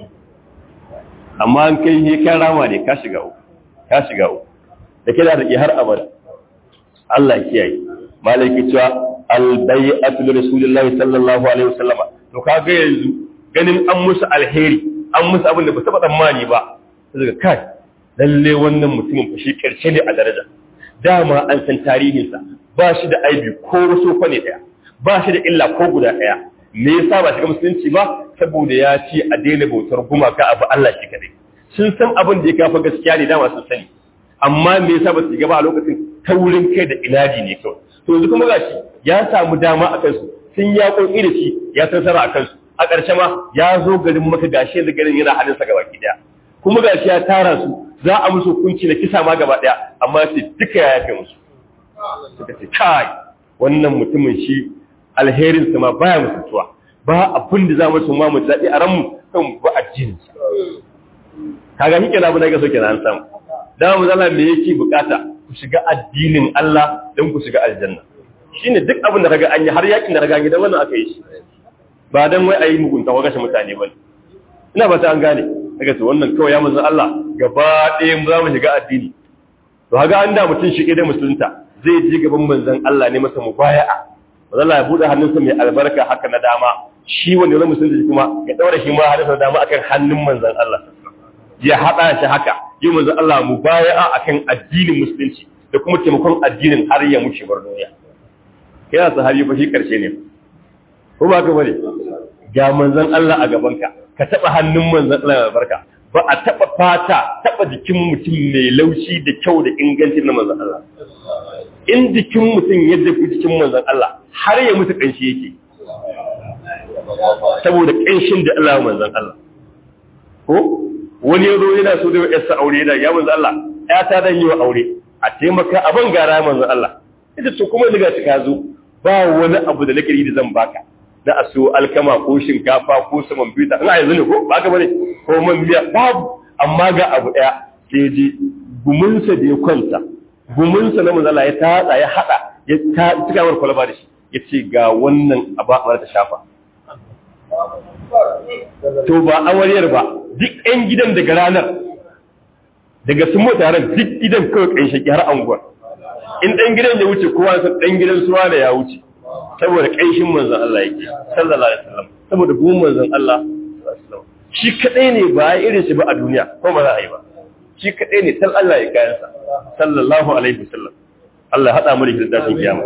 amma an kai ne kan rama ne ka shiga uku ka shiga uku da ke da riƙe har abada Allah kiyaye malaki cewa albay'atu li rasulillahi sallallahu alaihi wasallama to kaga yanzu ganin an musu alheri an musu abin da ba taba tsammani ba daga kai lalle wannan mutumin fa shi karshe ne a daraja dama an san tarihinsa ba shi da aibi ko wasu fa ne daya ba shi da illa ko guda daya me yasa ba shiga musulunci ba saboda ya ce a daina bautar gumaka abu Allah shi kadai sun san abin da ya kafa gaskiya ne dama sun sani amma me yasa ba su shiga ba a lokacin taurin kai da inadi ne kawai to yanzu kuma gashi ya samu dama a kansu sun ya koki da shi ya san sara a kansu a ƙarshe ma ya zo garin maka gashi yanzu garin yana hannunsa gaba ki daya kuma gashi ya tara su za a musu hukunci na kisa ma gaba daya amma sai duka ya yafe musu suka ce kai wannan mutumin shi alherinsa ma baya mutuntuwa ba abin da za mu sun ma mu daɗi a ranmu kan ba addininsa kaga shi kenan abu da ga so kenan an samu da mu zalla me yake bukata ku shiga addinin Allah don ku shiga aljanna shine duk abin da kaga an yi har yakin da kaga gidan wannan aka yi shi ba dan wai ayi mugunta wa gashin mutane ba ina ba ta an gane daga to wannan kawai ya manzon Allah gaba ɗaya mu za mu shiga addini to haga an da mutum shi da musulunta zai ji gaban manzon Allah ne masa mubaya'a manzon Allah ya bude hannunsa mai albarka haka na dama shi wanda zai musulunta kuma ya daura shi ma hannunsa dama akan hannun manzon Allah ya hada shi haka yi manzon Allah mubaya'a akan addinin musulunci da kuma taimakon addinin har ya muce bar duniya yana sahabi fa shi karshe ne ko ba ka bane ga manzon Allah a gabanka ka taba hannun manzon Allah a barka ba a taba fata taba jikin mutum mai laushi da kyau da inganci na manzon Allah in jikin mutum yadda ku jikin manzon Allah har ya mutu kanshi yake saboda kanshin da Allah manzon Allah ko wani yazo yana so da yarsa aure da ya manzon Allah ya ta dan yi wa aure a taimaka a ban gara manzon Allah ita to kuma daga ka zo ba wani abu da nake yi da zan baka na a siyo alkama ko shinkafa ko saman bita ina yanzu ne ko ba ka bane ko man biya babu amma ga abu daya sai ji gumunsa da ya kwanta gumunsa na manzala ya tatsa ya hada ya ta tuka war kwalaba da shi ya ce ga wannan aba mara ta shafa to ba awariyar ba duk ɗan gidan daga ranar daga sun mota ran duk gidan kawai kan shaki har anguwar in ɗan gidan ya wuce kowa san ɗan gidan suwa da ya wuce saboda ƙanshin manzon Allah yake sallallahu alaihi wasallam saboda gumin manzon Allah shi kadai ne ba ya irin shi ba a duniya ko ba za a yi ba shi kadai ne tal Allah ya kayan sa sallallahu alaihi wasallam Allah ya hada mu da kitabun kiyama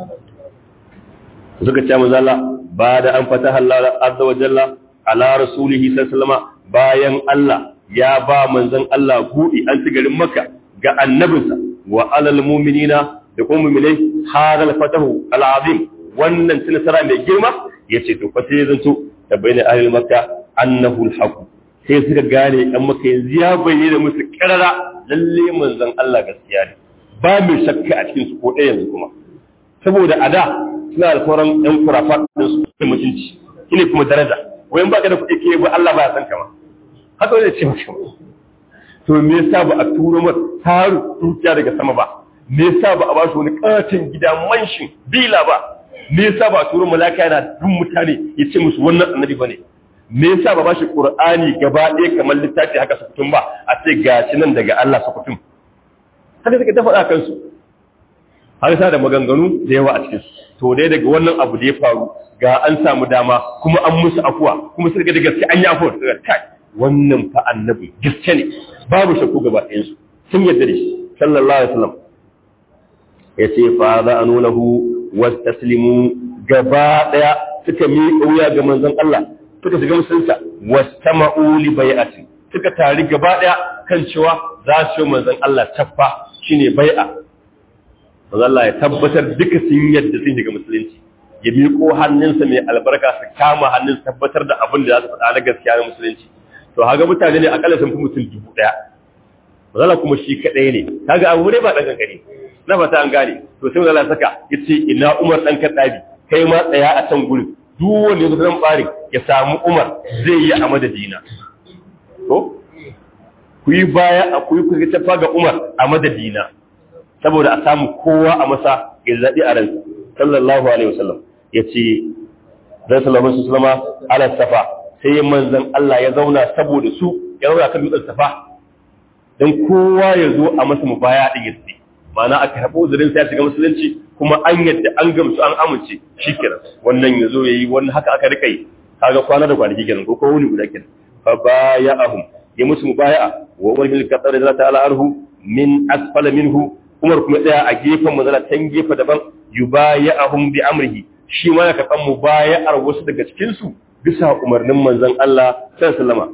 suka ce manzon Allah ba da an fataha Allah azza wa jalla ala rasulihi sallallahu alaihi wasallam bayan Allah ya ba manzon Allah buɗi an ci garin Makka ga annabinsa wa alal mu'minina da kuma mu'minai hadal fatahu al-azim wannan ci nasara mai girma ya ce to fasai zan so ta bayyana ahlul makka annahu alhaq sai suka gane ɗan makka yanzu ya bayyana musu karara lalle manzon Allah gaskiya ne ba mai shakka a cikin su ko ɗaya yanzu kuma saboda a da suna da sauran ɗan kurafa da su da mutunci shine kuma daraja wayan baka da kuɗi ke ba Allah ba ya san kama haka wani ce maka to me yasa ba a turo masa taru dukiya daga sama ba me yasa ba a ba shi wani katin gida manshin bila ba me yasa ba turo malaka yana dun mutane ya ce musu wannan annabi bane me yasa ba bashi qur'ani gaba ɗaya kamar littafi haka sukutum ba a ce gashi nan daga Allah sukutum haka suka ta faɗa kansu har sa da maganganu da yawa a cikin to dai daga wannan abu da ya faru ga an samu dama kuma an musu afuwa kuma suka da gaske an yi afuwa daga kai wannan fa annabi gaske ne babu shakku gaba ɗayan su sun yarda da shi sallallahu alaihi wasallam yace fa za'anulahu wastaslimu gaba daya suka miƙa wuya ga manzon Allah suka shiga musulunta wastama'u li bai'ati suka tari gaba daya kan cewa za su yi manzon Allah taffa shine bai'a manzon Allah ya tabbatar duka sun yadda sun shiga musulunci ya miƙo hannunsa mai albarka su kama hannun tabbatar da abin da za su faɗa na gaskiya na musulunci to haga mutane ne akalla sun fi mutum dubu daya manzon kuma shi kadai ne kaga abu ne ba dan kankani na fata an gane to sai Allah saka yace ina Umar dan Kaddabi kai ma tsaya a can gurin duk wanda ya zan bare ya samu Umar zai yi a madadina to ku yi baya a ku yi ku tafa ga Umar a madadina saboda a samu kowa a masa ya zabi a ransa sallallahu alaihi wasallam yace dan sallallahu alaihi wasallama ala safa sai manzon Allah ya zauna saboda su ya zauna kan dutsen safa dan kowa ya zo a masa mubaya din yace ma'ana aka haɓo uzurin sai ya shiga musulunci kuma an yadda an gamsu an amince shi kenan wannan ya zo ya yi wannan haka aka rika yi kaga kwana da kwanaki kenan ko ko wuni guda kenan fa baya'ahum ya musu mubaya'a wa umar bin al-khattab radiyallahu ta'ala anhu min asfala minhu umar kuma tsaya a gefen manzala can gefe daban yubaya'ahum bi amrihi shi ma ya karɓan mubaya'ar wasu daga cikin su bisa umarnin manzon Allah sallallahu alaihi wasallam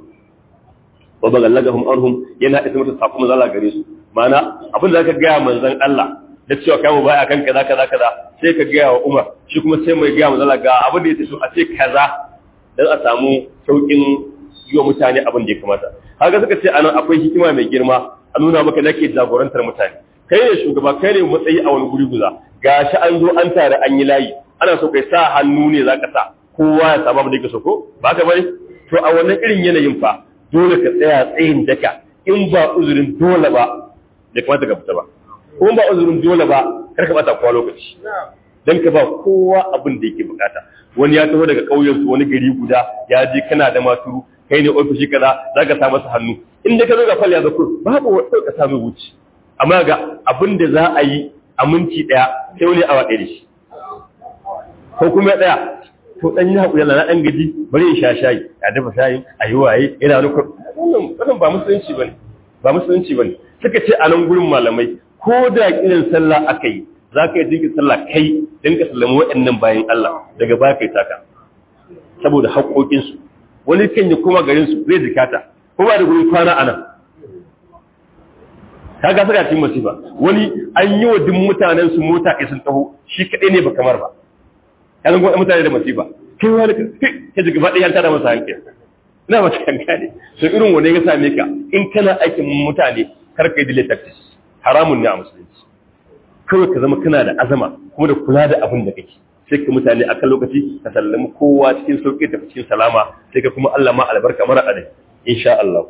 wa bagallagahum anhum yana isa musu sakon manzon Allah gare su mana abin da zaka gaya manzon Allah da cewa kai mu baya kan kaza kaza kaza sai ka gaya wa Umar shi kuma sai mai gaya manzon Allah ga abin da yake so a ce kaza dan a samu saukin yi wa mutane abin da ya kamata haka suka ce anan akwai hikima mai girma a nuna maka nake jagorantar mutane kai ne shugaba kai ne matsayi a wani guri guza gashi an zo an tare an yi layi ana so kai sa hannu ne zaka sa kowa ya samu abin da yake so ko ba ka bane to a wannan irin yanayin fa dole ka tsaya tsayin daka in ba uzurin dole ba da kamata ka fita ba ko ba uzurin dole ba kar ka bata kowa lokaci dan ka ba kowa abin da yake bukata wani ya taho daga ƙauyen su wani gari guda ya je kana da maturu kai ne ofishi kaza za ka sa masa hannu in da ka zo ga fal ya zo kur babu wanda ka samu wuce amma ga abin da za a yi a minti daya sai wani awa ɗaya da shi ko kuma ya tsaya to dan yi hakuri na dan gaji bari in sha shayi ya dafa shayi a yi waye ina wani wannan wannan ba musulunci bane ba musulunci bane suka ce a nan gurin malamai ko da kiran sallah aka yi za ka yi dinka sallah kai don ka sallama waɗannan bayan Allah daga baya kai taka saboda haƙoƙinsu wani kan yi kuma garinsu zai jikata ko ba da gurin kwana a nan ka ga saka cikin masifa wani an yi wa duk mutanen su mota kai sun taho shi kaɗai ne ba kamar ba ya zan gwada mutane da masifa kai wani ka ji gaba ɗaya tada masa hankali ina mata kanka ne so irin wani ya same ka in kana aikin mutane kar ka yi delay tactics haramun ne a musulunci kawai ka zama kana da azama kuma da kula da abin da kake sai ka mutane akan lokaci ka sallami kowa cikin sauƙi da cikin salama sai ka kuma Allah ma albarka mara adai insha Allah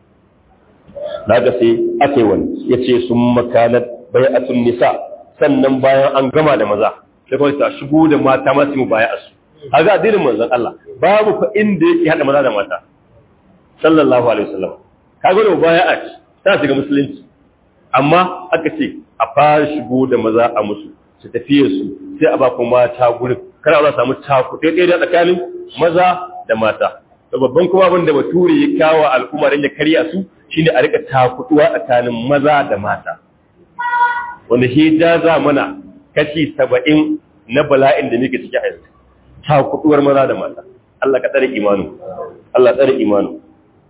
daga sai ake wani yace sun makanat bai'atun nisa sannan bayan an gama da maza sai kawai ta shigo da mata masu mu baya asu kaga addinin manzon Allah babu fa inda yake hada maza da mata sallallahu alaihi wasallam kaga da bai'a ta shiga musulunci amma aka ce a fara shigo da maza a musu su tafiye su sai a ba ku mata gurin kada a samu takuɗe ɗaya da tsakanin maza da mata da babban kuma abin da bature ya kawo al'umma don ya karya su shine a rika takuɗuwa tsakanin maza da mata wanda shi jaza mana kashi saba'in na bala'in da muke ciki a yanzu takuɗuwar maza da mata Allah ka tsare imanu Allah tsare imanu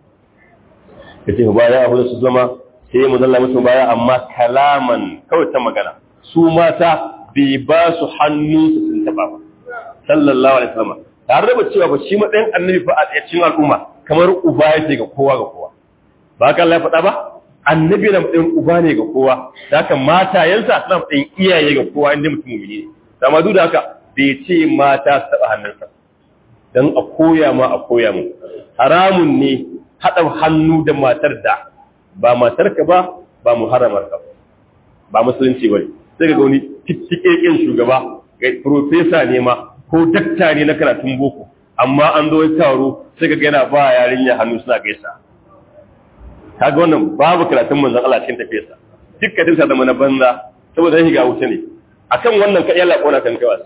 ka ce ba ya abu su zama sai mu zalla musu baya amma kalaman kawai ta magana su mata bai ba su hannun su sun taba ba sallallahu alaihi wasallam tare da cewa ba shi matsayin annabi fa a cikin al'umma kamar uba yake ga kowa ga kowa ba ka Allah ya faɗa ba annabi na matsayin uba ne ga kowa da haka matayensa suna matsayin iyaye ga kowa inda mutum mumini ne amma duk da haka bai ce mata su taba hannunsa dan a koya ma a koya mu haramun ne haɗa hannu da matar da ba matarka ba ba muharramarka ba ba musulunci bane sai ga wani tittikekin shugaba ga professor ne ma ko dakta ne na karatun boko amma an zo taro sai ga yana ba yarinya hannu suna gaisa kaga wannan babu karatun manzon Allah cikin tafiyarsa dukkan sa da mana banza saboda shi ga wuta ne akan wannan ka yalla kona kan kawas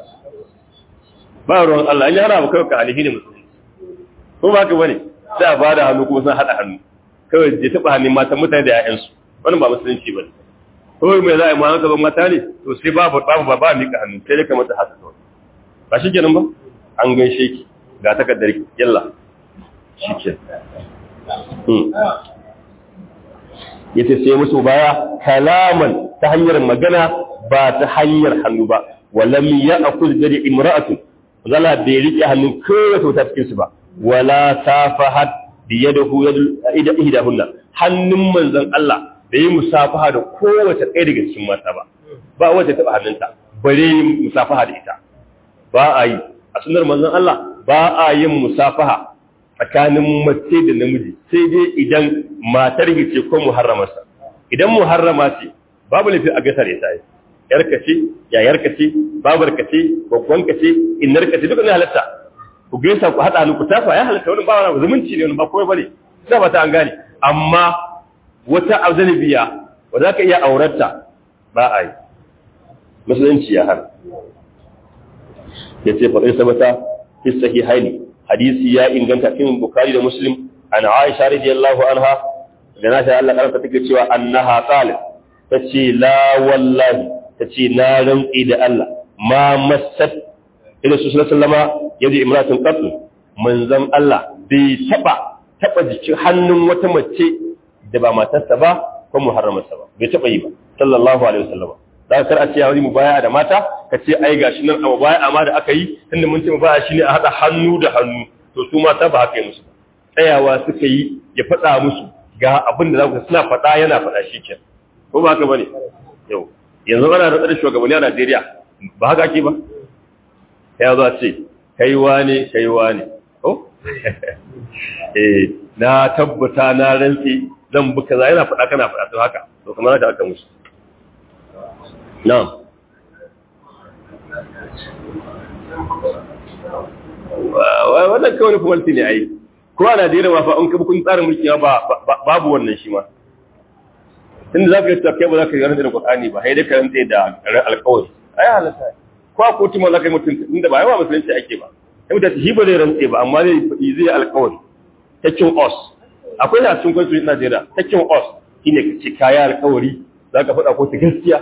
ba ruwan Allah in yana ba kai ka alihi ne musulunci ko ba ka bane sai a bada hannu kuma sun hada hannu kawai je taɓa hannun matan mutane da ‘ya'yansu wani ba musulunci ba ne kawai mai za a yi ma haka mata ne to sai babu babu ba ba miƙa hannu sai dai ka mata haka kawai ba shi kenan ba an gaishe ki ga takardar ki yalla shi ke ya ce sai musu baya kalaman ta hanyar magana ba ta hanyar hannu ba walam ya akul dari imra'atun zala bai riƙe hannun kowace wata cikin su ba wala safahat biyadahu yadu ihdahunna hannun manzon Allah bai yi musafaha da kowace ɗaya daga cikin mata ba ba wace taba hannunta bare yi musafaha da ita ba a yi a sunar manzon Allah ba a yin musafaha tsakanin mace da namiji sai dai idan matar ce ko muharramarsa idan muharrama ce babu lafi a gasar ya tayi yarka ce yayarka ce babarka ce gwaggwanka ce innarka ce duka ne halatta ku gaisa ku haɗa hannu ku tafa ya halatta wani ba wani zumunci ne wani ba kawai bane sai ba ta an gane amma wata azanibiya ba za ka iya aurarta ba a yi musulunci ya hana ya ce faɗin sabata fi sahihaini hadisi ya inganta cikin bukari da muslim an aisha radiyallahu anha da na ta Allah karanta take cewa annaha qalat tace la wallahi tace na rantsi da Allah ma massat ila su sallama yadda imratun qatl manzon Allah bai taba taba jikin hannun wata mace da ba matarsa ba ko muharramarsa ba bai taba yi ba sallallahu alaihi wasallam da kar a ce ya mu baya da mata ka ce ai gashi nan amma baya amma da aka yi tunda mun ce mu baya shine a hada hannu da hannu to su mata ba haka yi musu tsayawa suka yi ya faɗa musu ga abin da za ku suna faɗa yana faɗa shi ke ko ba haka bane yau yanzu ana da tsare shugabanni a Najeriya ba haka ake ba ya zo ce kai wane kai wane ko eh na tabbata na rantsi zan bi kaza yana faɗa kana faɗa to haka to kamar da aka musu na'am wannan kawai kuma ne ai ko a Najeriya ma fa an kafa kun tsarin mulki ba babu wannan shi ma tunda zaka yi tafiya ba zaka yi rantsa da Qur'ani ba sai dai ka rantsa da alƙawari ai halatta ko a kotu ma zaka yi mutum inda ba yawa musulunci ake ba sai mutum shi ba zai rantsa ba amma zai zai alƙawari takin os akwai da cikin constitution Najeriya takin os shine ka ci kaya alƙawari zaka faɗa ko ta gaskiya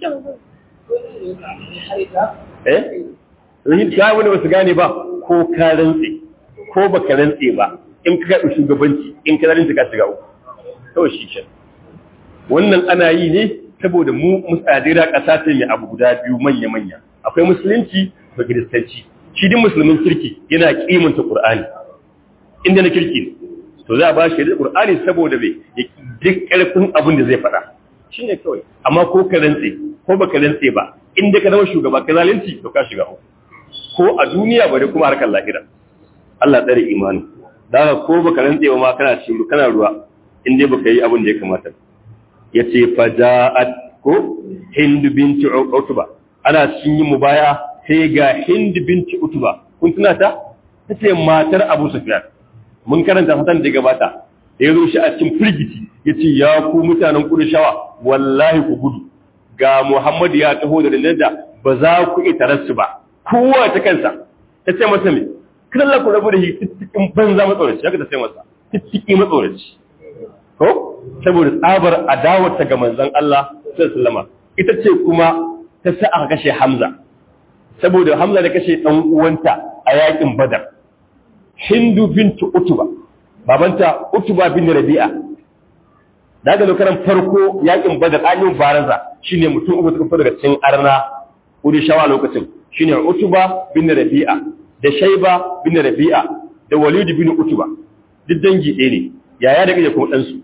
eh yin ga wani wasu gane ba ko ka rantse ko baka rantse ba in ka karɓi shugabanci in ka rantse ka shiga uku kawai shi ke wannan ana yi ne saboda mu musadira ƙasa ce mai abu guda biyu manya-manya akwai musulunci da kiristanci shi din musulmin kirki yana kimanta qur'ani inda na kirki ne to za a ba shi da qur'ani saboda bai duk ƙarfin abin da zai faɗa shine kawai amma ko ka rantse ko baka rantse ba inda ka zama shugaba ka zalunci to ka shiga uku ko a duniya bare kuma harkar lahira Allah tsare imani da haka ko baka rantse ba ma kana cikin kana ruwa in dai baka yi abin da ya kamata yace faja'at ko Hind binti Utba ana cikin yin mubaya sai ga Hind binti Utba kun tuna ta tace matar Abu Sufyan mun karanta fatan da gabata da yazo shi a cikin firgiti yace ya ku mutanen Qurayshawa wallahi ku gudu ga Muhammad ya taho da da ba za ku iya tarassu ba kowa ta kansa ta ce masa me kada ku rabu da shi tittikin banza matsoraci haka ta ce masa tittiki matsoraci ko saboda tsabar adawarta ga manzon Allah sallallahu ita ce kuma ta sa aka kashe Hamza saboda Hamza da kashe dan uwanta a yakin Badar Hindu bintu Utba babanta Utba bin Rabi'a daga lokaran farko yakin Badar an yi baraza shine mutum uku suka fara daga cikin arna kudi shawa lokacin shine Utba bin Rabi'a da Shayba bin Rabi'a da Walid bin Utba duk dangi ɗaya ne yaya da kake kuma ɗansu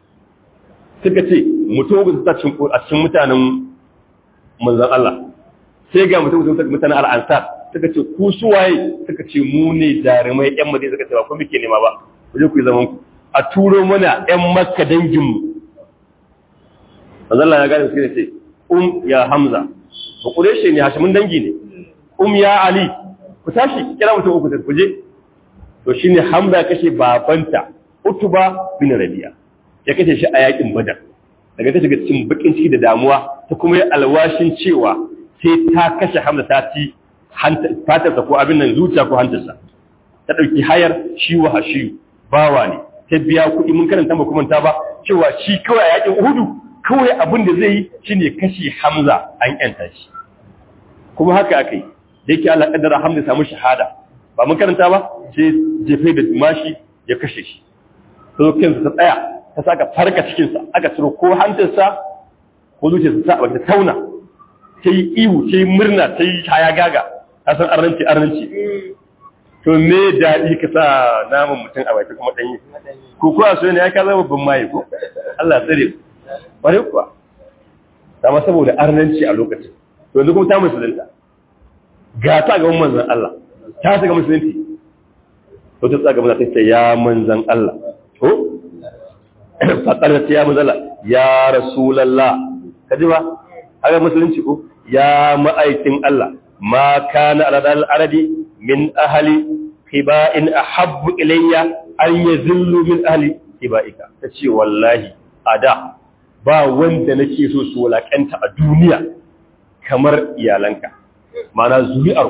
suka ce mutum uku ta cin a cikin mutanen manzon Allah sai ga mutum uku mutanen al'ansar suka ce ku suwaye suka ce mu ne jarumai yan madina suka ce ba ku muke nema ba ku je ku yi zaman ku a turo mana yan makka dangin mu manzon Allah ya gane suka ce um ya hamza ba kureshe ne hashimin dangi ne um ya ali ku tashi kira mutum uku ku je to shine hamza kashe babanta utuba bin rabi'a ya kashe shi a yakin badar daga ta shiga cikin bakin ciki da damuwa ta kuma yi alwashin cewa sai ta kashe hamza ta ci fatarsa ko abin nan zuciya ko hantarsa ta ɗauki hayar shi wa hashiyu bawa ne ta biya kuɗi mun karanta ba kuma ta ba cewa shi kawai a yakin uhudu kawai abin da zai yi shine kashe hamza an yanta shi kuma haka aka yi da yake Allah kaddara hamza samu shahada ba mun karanta ba sai jefe da mashi ya kashe shi sai kansa ta tsaya ta saka farka cikinsa aka ciro ko hantarsa ko zuciyarsa ta bata tauna ta yi ihu ta yi murna ta yi haya gaga ta san arnanci arnanci to me daɗi ka sa naman mutum a baki kuma ɗanyi ko kuwa so ne ya ka zama babban maye ko Allah tsare bare kuwa dama saboda arnanci a lokacin to yanzu kuma ta musulunta ga ta ga manzon Allah ta shiga musulunci to ta tsaga manzon ta ya manzon Allah ko faƙar ya mazala ya rasulallah ka ji ba haka musulunci ko ya ma'aikin Allah ma kana aladal arabi min ahali hiba'in ahabbu ilayya an yazillu min ahli hiba'ika ta ce wallahi a da ba wanda nake so su walakanta a duniya kamar iyalanka mana zuri'ar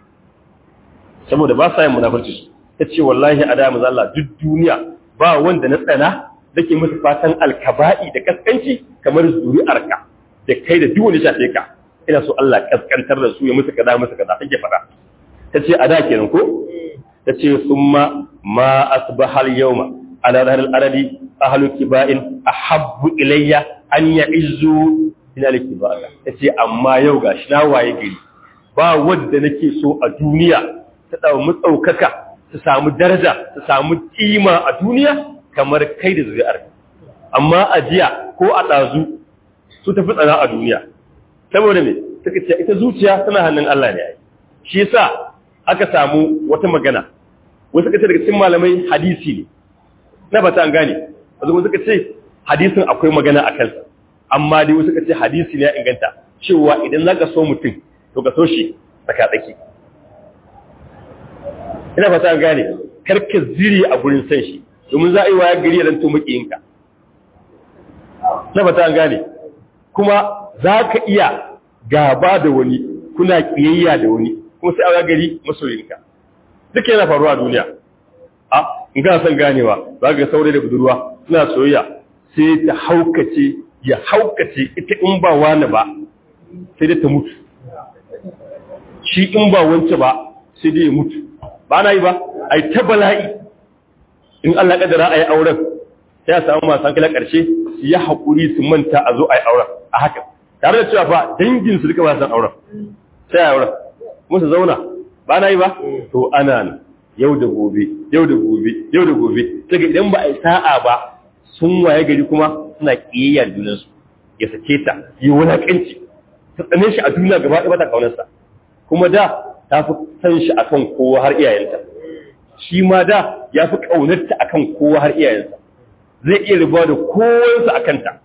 saboda ba sa yin munafurci ta ce wallahi a da maza Allah duk duniya ba wanda na tsana dake musu fatan alkaba'i da kaskanci kamar zuri'arka da kai da duk wani shafe ka ina so Allah kaskantar da su ya musu kaza musu kaza take fada tace a da kenan ko tace summa ma asbaha al-yawma ala dhahr al-arabi ahlu kiba'in ahabbu ilayya an ya'izzu ila al-kiba'a tace amma yau gashi na waye gari ba wanda nake so a duniya ta dawo mutsaukaka su samu daraja su samu kima a duniya kamar kai da zuri'ar amma a jiya ko a ɗazu su tafi tsana a duniya saboda me suka ce ita zuciya tana hannun Allah ne ai shi yasa aka samu wata magana wasu suka ce daga cikin malamai hadisi ne na ba ta an gane wasu suka ce hadisin akwai magana a kansa amma dai wasu suka ce hadisi ne ya inganta cewa idan za ka so mutum to ka so shi tsaka-tsaki ina fata an gane karka zire a gurin san shi domin za a yi waya gari dan to makiyinka na fata an gane kuma za ka iya gaba da wani kuna kiyayya da wani kuma sai a waya gari masoyinka duk yana faruwa a duniya a in kana son ganewa za ga saurayi da budurwa suna soyayya sai ta haukace ya haukace ita in ba wani ba sai dai ta mutu shi in ba wance ba sai dai ya mutu ba na yi ba a yi ta bala'i in Allah kadara a yi auren sai a samu masu hankali ƙarshe su yi haƙuri su manta a zo a yi auren a haka tare da cewa fa dangin su duka ba san auren sai a yi auren kuma su zauna ba na yi ba to ana nan yau da gobe yau da gobe yau da gobe daga idan ba a yi sa'a ba sun waye gari kuma suna ƙiyayya da junansu ya sake ta yi wulaƙanci ta tsane shi a duniya gaba ɗaya ba ta ƙaunarsa kuma da ta fi san shi akan kowa har iyayenta shi ma da ya fi ƙaunarta akan kowa har iyayensa zai iya rubuwa da kowansa a kanta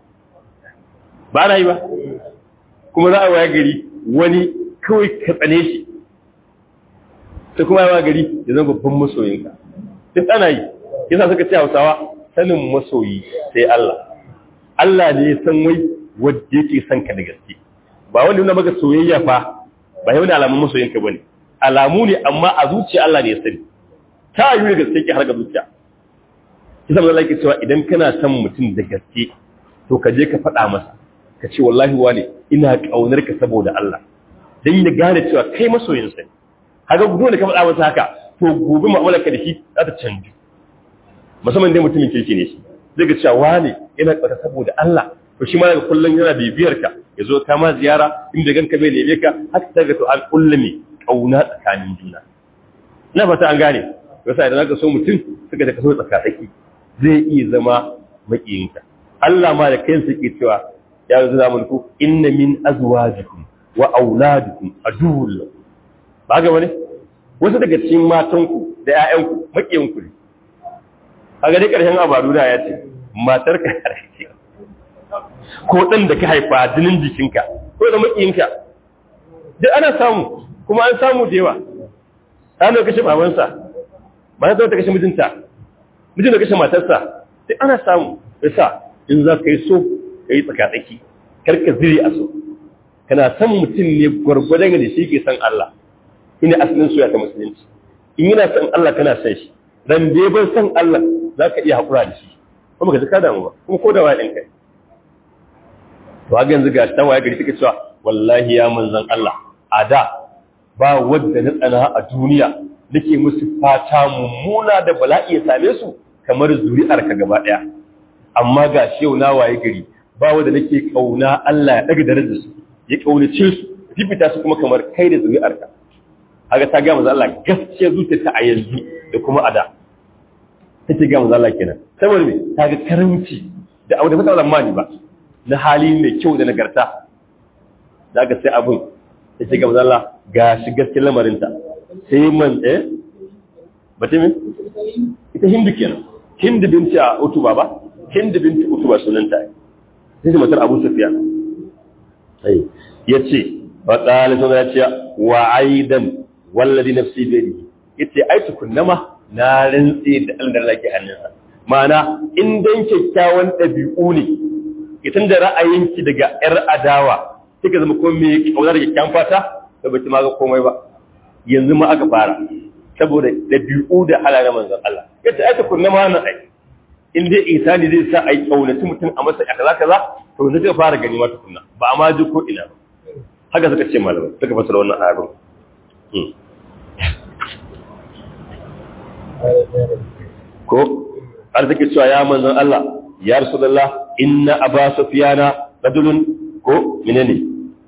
ba na yi ba kuma za a waya gari wani kawai ka tsane shi ta kuma yawa gari ya zama babban masoyinka duk ana yi yasa suka ce hausawa sanin masoyi sai Allah Allah ne ya san wai wadda yake son ka da gaske ba wanda nuna maka soyayya fa ba yau ne alamun masoyinka bane alamu ne amma a zuciya Allah ne ya sani ta yi da gaske ke har ga zuciya kisa Allah yake cewa idan kana son mutum da gaske to ka je ka faɗa masa ka ce wallahi wane ina kaunar ka saboda Allah dan ya gane cewa kai masoyin sa ne haka dole ka faɗa masa haka to gobe mu'amalar ka da shi za ta canju musamman dai mutumin kirki ne shi zai ga cewa wane ina kauna saboda Allah to shi ma daga kullun yana bibiyar ka ya zo kama ziyara inda ganka bai neme ka haka ta ga to an kullumi kauna tsakanin juna na fata an gane yasa idan aka so mutum suka da kaso tsakatsaki zai iya zama makiyinka Allah ma da kansa yake cewa ya zo mulku inna min azwajikum wa auladikum aduwwul lakum ba ga bane wasu daga cikin matanku da ƴaƴanku makiyinku ne kaga dai karshen abaru da ya ce matar ka karshe ko dan da ka haifa jinin jikinka ko da makiyinka duk ana samu kuma an samu da yawa an da kashe babansa ba ta kashe mijinta mijin da kashe matarsa sai ana samu yasa in za ka yi so ka yi tsakatsaki karka ziri a so kana san mutum ne gwargwadon da shi ke san Allah ina asalin soya ta musulunci in yana san Allah kana san shi dan dai ban san Allah za ka iya haƙura da shi kuma ka ji ka damu ba kuma ko da wayan kai to ga yanzu ga ta waye gari take cewa wallahi ya manzon Allah a da ba wanda na tsana a duniya nake musu fata mummuna da bala'i ya same su kamar zuri'ar ka gaba daya amma ga shi yau na waye gari ba wanda nake kauna Allah ya daga darajar su ya kaunace su fifita su kuma kamar kai da zuri'ar ka kaga ta ga manzo Allah gaskiya zuciyarta a yanzu da kuma a da take ga manzo Allah kenan saboda me ta ga karanci da abu da mata zamani ba na hali mai kyau da nagarta da ga sai abun take ga manzo Allah ga shi gaskiyar lamarinta sai man eh bace me ita hindu kenan hindu binti a utuba ba hindu binti utuba sunanta sai matar Abu Sufyan sai yace fa qala to ya ce wa aidan wallazi nafsi bi yadihi yace ai tukunnama na rantse da Allah da ke hannunsa ma'ana in dan kyakkyawan dabi'u ne idan da ra'ayinki daga yar adawa kika zama ko me kaunar kyakkyawan fata da baki ma ga komai ba yanzu ma aka fara saboda dabi'u da halayen manzon Allah yace ai tukunnama na ai in dai isani zai sa ai kaunaci mutum a masa kaza kaza to yanzu ka fara gani ma tukunna ba a ma ji ko ina ba haka suka ce malamai suka fasara wannan ayatun ko arziki cewa ya manzon Allah ya rasulullah inna aba sufyana rajulun ko menene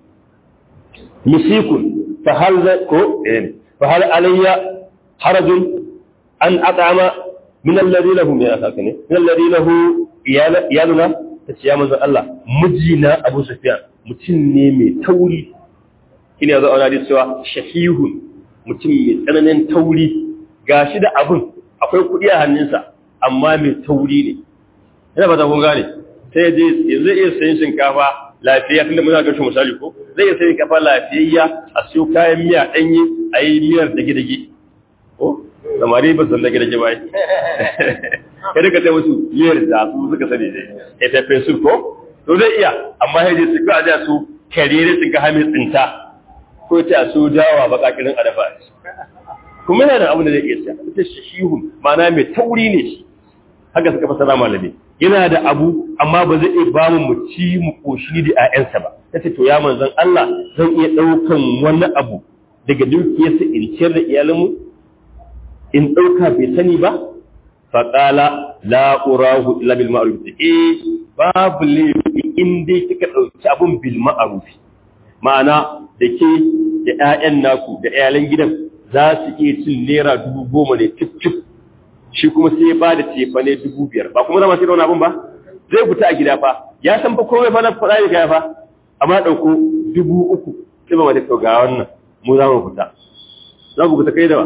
misikun fa hal ko eh fa hal alayya harajun an at'ama min alladhi lahu min asaka ne min alladhi lahu iyaluna tace ya manzon Allah mijina Abu Sufyan mutum ne mai tauri ina zo ana cewa shahihun mutum mai tsananin tauri gashi da abun akwai kuɗi a hannunsa amma mai tauri ne ina ba ta kun gane sai je zai iya sayin shinkafa lafiya tunda muna ga shi misali ko zai iya sayin kafa lafiyayya a siyo kayan miya ɗanye a yi miyar dage-dage ko samari ba san da gida ke bai kada ka sai musu yiyar da su suka sani dai ya tafe su ko to zai iya amma sai dai su ka da su karere su ga hamin tsinta ko ta su dawa baka kirin adafa kuma yana da abin da zai iya siya ita shihun ma'ana mai tauri ne shi haka suka fasara malami yana da abu amma ba zai iya ba mu mu ci mu koshi da ƴaƴansa ba tace to ya manzon Allah zan iya daukan wani abu daga dukiyarsa in ciyar da iyalanmu in dauka bai sani ba fa qala la urahu illa bil ma'ruf eh babu laifi in dai kika dauki abun bil ma'ruf ma'ana da ke da ƴaƴan naku da iyalan gidan za su iya cin naira dubu goma ne cif cif shi kuma sai ya bada cefa ne dubu biyar ba kuma zama sai da wani abin ba zai fita a gida fa ya san fa komai fa na faɗa ya gaya fa amma ɗauko dubu uku sai ba da ga wannan mu za mu fita za ku fita kai da ba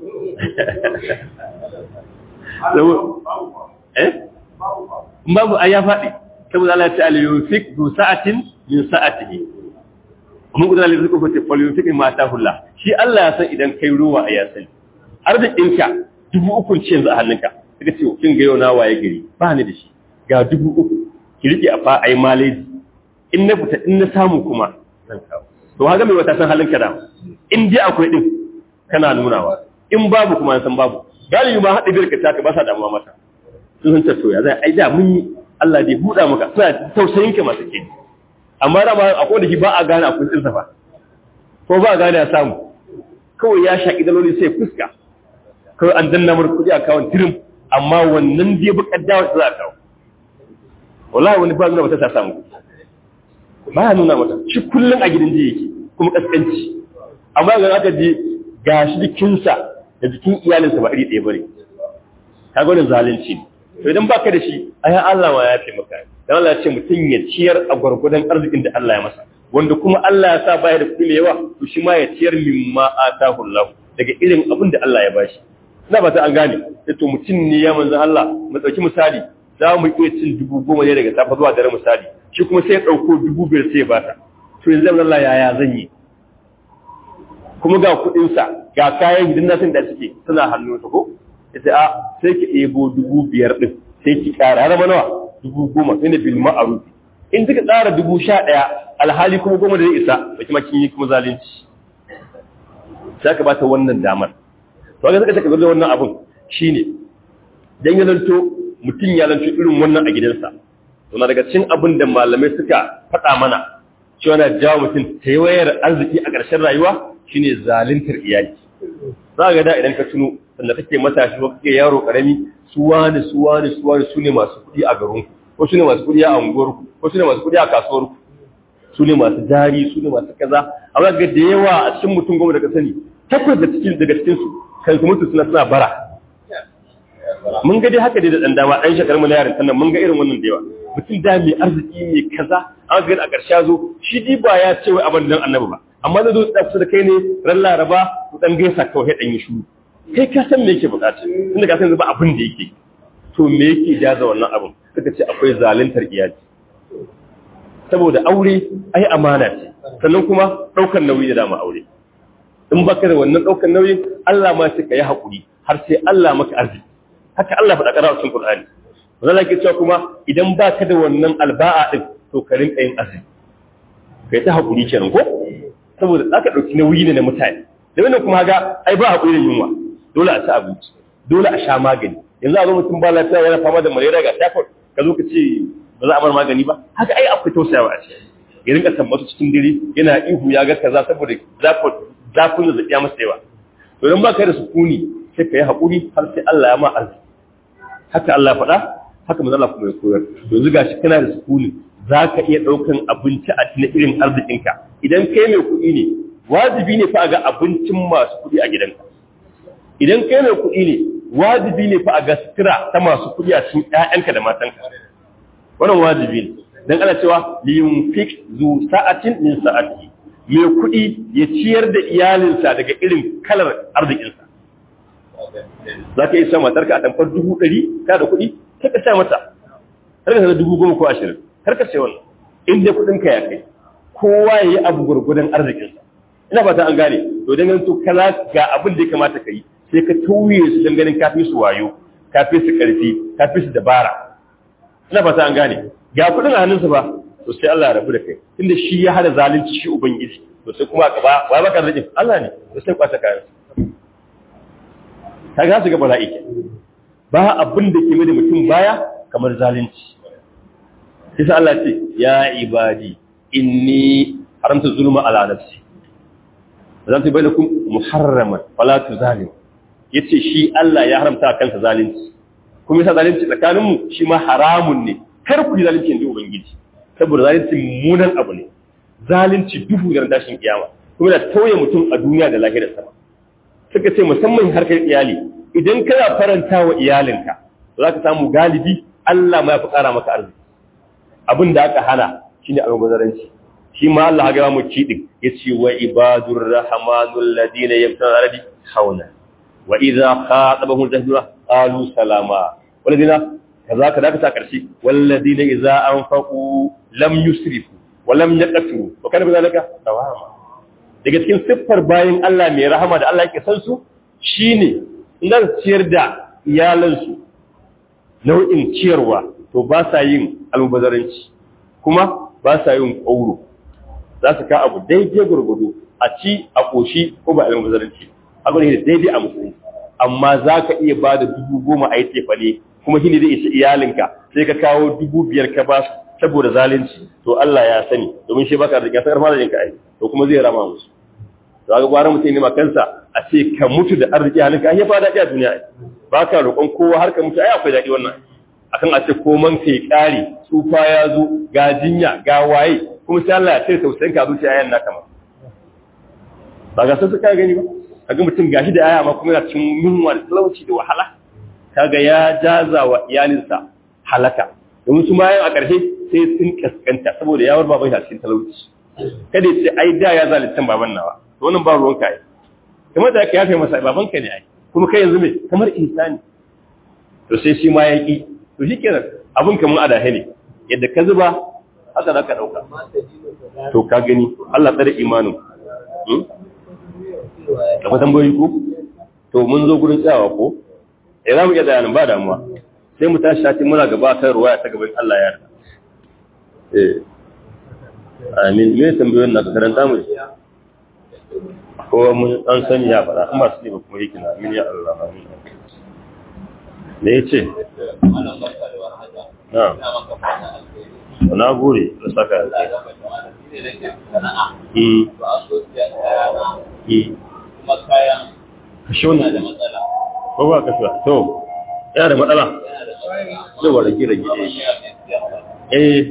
eh babu a ya faɗi saboda Allah ya ce al-yufik du sa'atin min sa'atihi mun gudanar da zuku fata falyufik ma ta hulla shi Allah ya san idan kai ruwa a ya sani arzikinka dubu uku ce yanzu a hannunka suka ce kin ga yau na waye gari ba ni da shi ga dubu uku ki rike a fa ai maleji in na fita in na samu kuma zan kawo to haka mai wata san halinka da in dai akwai din kana nunawa in babu kuma san babu galibi ma haɗa biyar ka taka ba sa damuwa mata sun san ta soya zai ai da mun yi Allah dai buɗa maka suna tausayin ka masu ke amma da ma akwai da shi ba a gane akwai tsinsa fa ko ba a gane ya samu kawai ya shaƙi daloli sai fuska kawai an danna mar kuɗi a kawon tirim amma wannan dai bukar dawa za a kawo wallahi wani ba nuna mata ta samu ba ya nuna mata shi kullum a gidan jiya yake kuma kaskanci amma ga aka je ga shi jikinsa da jikin iyalinsa ba iri ɗaya bane ka gwanin zalunci ne to idan baka da shi ai Allah ma ya fi maka dan Allah ya ce mutum ya ciyar a gwargwadon arzikin da Allah ya masa wanda kuma Allah ya sa baya da kuɗi mai yawa to shi ma ya ciyar mimma atahu Allah daga irin abin da Allah ya bashi ina ba ta an gane to mutum ne ya manzan Allah mu ɗauki misali za mu iya cin dubu goma ne daga safa zuwa dare misali shi kuma sai ya ɗauko dubu biyar sai ya bata to yanzu zan Allah yaya zan yi kuma ga kuɗinsa ga kayan gidan nasin da suke suna hannu ta ko ita a sai ki ɗebo dubu biyar ɗin sai ki ƙara har zama nawa dubu goma sai na bil ma'aruf in kika tsara dubu sha ɗaya alhali kuma goma da zai isa ba kuma kin yi kuma zalunci sai ka bata wannan damar to ga suka taka da wannan abun shine dan ya lanto mutum ya lanto irin wannan a gidansa to na daga cikin abin da malamai suka faɗa mana cewa na jawo mutum ta wayar arziki a ƙarshen rayuwa shine zaluntar iyali za ga da idan ka tuno sanda kake matashi ko kake yaro karami su wani su wani su wani su ne masu kuɗi a garin ko su ne masu kuɗi a unguwar ku ko su ne masu kuɗi a kasuwar ku su ne masu jari su ne masu kaza amma ga da yawa a cikin mutum goma da ka sani takwas da cikin daga cikin su kan su mutu suna suna bara mun ga dai haka dai da dan dama dan shekaru mu na yarin sannan mun ga irin wannan da yawa mutum da mai arziki mai kaza an ga a ƙarshe zo shi di ba ya ce wai abin dan annabi ba amma zai zo da kusa da kai ne ran laraba ku dan gaisa kawai dan yi shuru kai ka san me yake bukata tunda ka san ba abin da yake to me yake jaza wannan abin suka ce akwai zaluntar iyali saboda aure ai amana ce sannan kuma daukar nauyi da dama aure in baka da wannan daukar nauyin Allah ma sai ka yi hakuri har sai Allah maka arziki haka Allah faɗa ƙara cikin Qur'ani wannan ke cewa kuma idan baka da wannan alba'a din to ka rinka yin arziki kai ta hakuri kenan ko saboda zaka dauki nauyi ne na mutane da wannan kuma ga ai ba hakuri da yunwa dole a ci abinci dole a sha magani yanzu a zo mutum ba lafiya yana fama da malaria ga typhoid ka zo ka ce ba za a bar magani ba haka ai akwai tausayawa a ciki ya rinka tambatu cikin dare yana ihu ya ga kaza saboda zafin zazzaɓi ya masa yawa to idan ba ka da sukuni sai ka yi haƙuri har sai Allah ya ma arziki haka Allah faɗa haka manzo Allah kuma ya koyar yanzu gashi kana da sukuni za ka iya ɗaukan abinci a cikin irin arzikinka idan kai mai kuɗi ne wajibi ne fa a ga abincin masu kuɗi a gidanka idan kai mai kuɗi ne wajibi ne fa a ga sutura ta masu kuɗi a cikin ƴaƴanka da matanka wannan wajibi ne dan ana cewa liyunfik zu sa'atin min sa'ati mai kuɗi ya ciyar da iyalinsa daga irin kalar arzikinsa za ka yi sa matarka a tamfar dubu ɗari ka da kuɗi sai ka sa mata har ka sa dubu goma ko ashirin har ka sai wannan in dai kuɗinka ya kai kowa ya yi abu gwargwadon arzikinsa ina ba ta an gane to dan to kala ga abin da ya kamata ka yi sai ka tauye su don ganin kafi su wayo kafi su karfi kafi su dabara ina fata an gane ga kudin a hannunsa ba to sai Allah ya rabu da kai tunda shi ya hada zalunci shi ubangiji to sai kuma gaba wai baka da Allah ne to sai kwata kayan kaga su ga bala'i ba abin da ke mai da mutum baya kamar zalunci sai sa Allah ce ya ibadi inni haramta zulma ala nafsi zan ta bai da kun muharraman fala tu zalim yace shi Allah ya haramta kansa zalunci kuma yasa zalunci tsakanin mu shi ma haramun ne kar ku yi zalunci inda ubangiji saboda zalunci munan abu ne zalunci duhu da tashin kiyama kuma da tauye mutum a duniya da lahirar sama suka ce musamman harkar iyali idan kana faranta wa iyalinka za ka samu galibi Allah ma ya fi ƙara maka arziki abin da aka hana shine almubazaranci shi ma Allah ga mu cidin yace wa ibadur rahmanul ladina yamtana ardi hauna wa idza khatabahum jahdura qalu salama walladina kaza kaza ka ta karshe walladina idza anfaqu lam yusrifu wa lam yaqtu wa kana bizalika tawama daga cikin siffar bayin Allah mai rahama da Allah yake san su shine idan ciyar da iyalansu nau'in ciyarwa to ba sa yin almubazaranci kuma ba sa yin ƙauro za su ka abu daidai gurgudu a ci a ƙoshi ko ba almubazaranci abu ne daidai a musulunci amma za ka iya ba da dubu goma a yi tefane kuma shi ne zai isa iyalinka sai ka kawo dubu biyar ka ba su saboda zalunci to Allah ya sani domin shi baka da ya san arma da jinka ai to kuma zai rama musu to ga gwara mutum ne ma kansa a ce ka mutu da arziki halinka ai ya fa daɗi a duniya ba ka roƙon kowa har ka mutu ai akwai daɗi wannan akan a ce koman kai kare tsufa ya zo ga jinya ga waye kuma sai Allah ya ce tausayin ka zuciya yayin naka ma ba ga sai suka gani ba kaga mutum gashi da aya ma kuma yana cikin yunwa da talauci da wahala kaga ya jaza wa iyalinsa halaka domin su ma a ƙarshe sai sun kaskanta saboda ya bar baban shi a cikin talauci kada ya ce ai da ya zalunta baban nawa to wannan ba ruwan ka ai kamar da ka yafe masa baban ka ne ai kuma kai yanzu me kamar insani to sai shi ma ya ki to shi kenan abin kamar adahe ne yadda ka zuba haka za ka ɗauka to ka gani Allah tsare imanin da kwatan boyi ku to mun zo gurin tsayawa ko ya za mu iya tsayanin ba damuwa sai mu tashi shati muna gaba kan ruwa ta gaban Allah ya yarda eh amin me tambayoyin na karanta mu ko mun an sani ya faɗa amma su ne ba kuma yake na amin ya Allah amin da ya ce na gure da saka kashe wani da matsala ko ba kashe to yana da matsala zai wa rage rage eh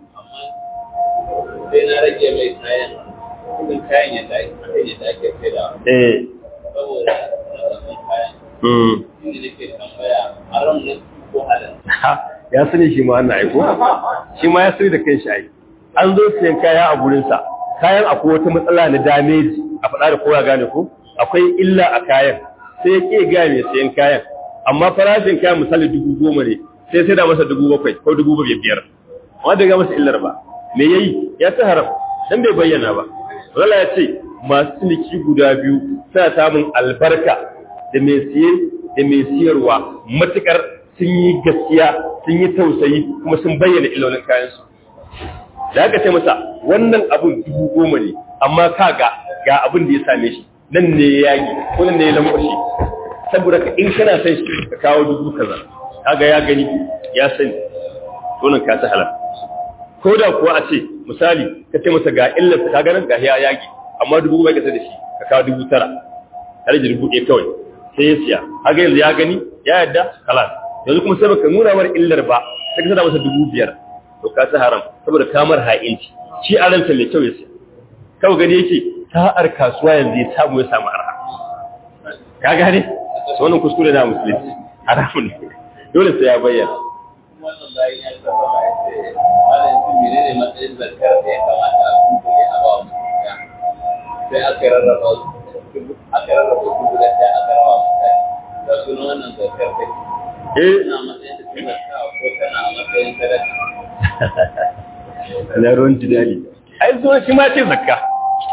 sai na rage mai kayan kudin kayan yadda ake sai da eh saboda na kayan mm shi ne ke tambaya haram ne ko halal ya sani shi ma wannan aiko shi ma ya sani da kanshi ai an zo siyan kaya a gurinsa kayan akwai wata matsala na damage a faɗa da kowa gane ko akwai illa a kayan sai ya ƙi ga mai siyan kayan amma farashin kayan misali dubu goma ne sai sai da masa dubu bakwai ko dubu biyar amma da ga masa illar ba me yayi ya ta haram dan bai bayyana ba Allah ya ce masu ciniki guda biyu suna samun albarka da mai siye da mai siyarwa matukar sun yi gaskiya sun yi tausayi kuma sun bayyana ilolin kayansu da aka ce masa wannan abun dubu goma ne amma kaga ga abin da ya same shi nan ne ya yagi ko nan ne ya lambashi saboda ka in kana son shi ka kawo dubu kaza kaga ya gani ya sani wannan ka ta halal ko da kuwa a ce misali ka ce masa ga illar ka ganin ga ya yagi amma dubu bai kasa da shi ka kawo dubu tara har da dubu ɗaya kawai sai ya siya haka yanzu ya gani ya yadda kalas yanzu kuma sai baka nuna mar illar ba sai ka sada masa dubu biyar to ka ta haram saboda kamar ha'inci shi a ranta mai kyau ya siya kawai gani yake sa'ar kasuwa yanzu ya samu ya samu arha ka gane su wannan kuskure na musulunci haramun ne dole sai ya bayyana wannan bayan ya saba ma ya ce malam shi mene ne matsayin zakar da ya kamata a kunkule a ba mu sai aka rarraba su aka rarraba su guda ɗaya aka raba mutane da sunan wannan zakar da eh tana matsayin da ta ko tana a matsayin sadaka na ruwan jidali ai zo shi ma ce zakka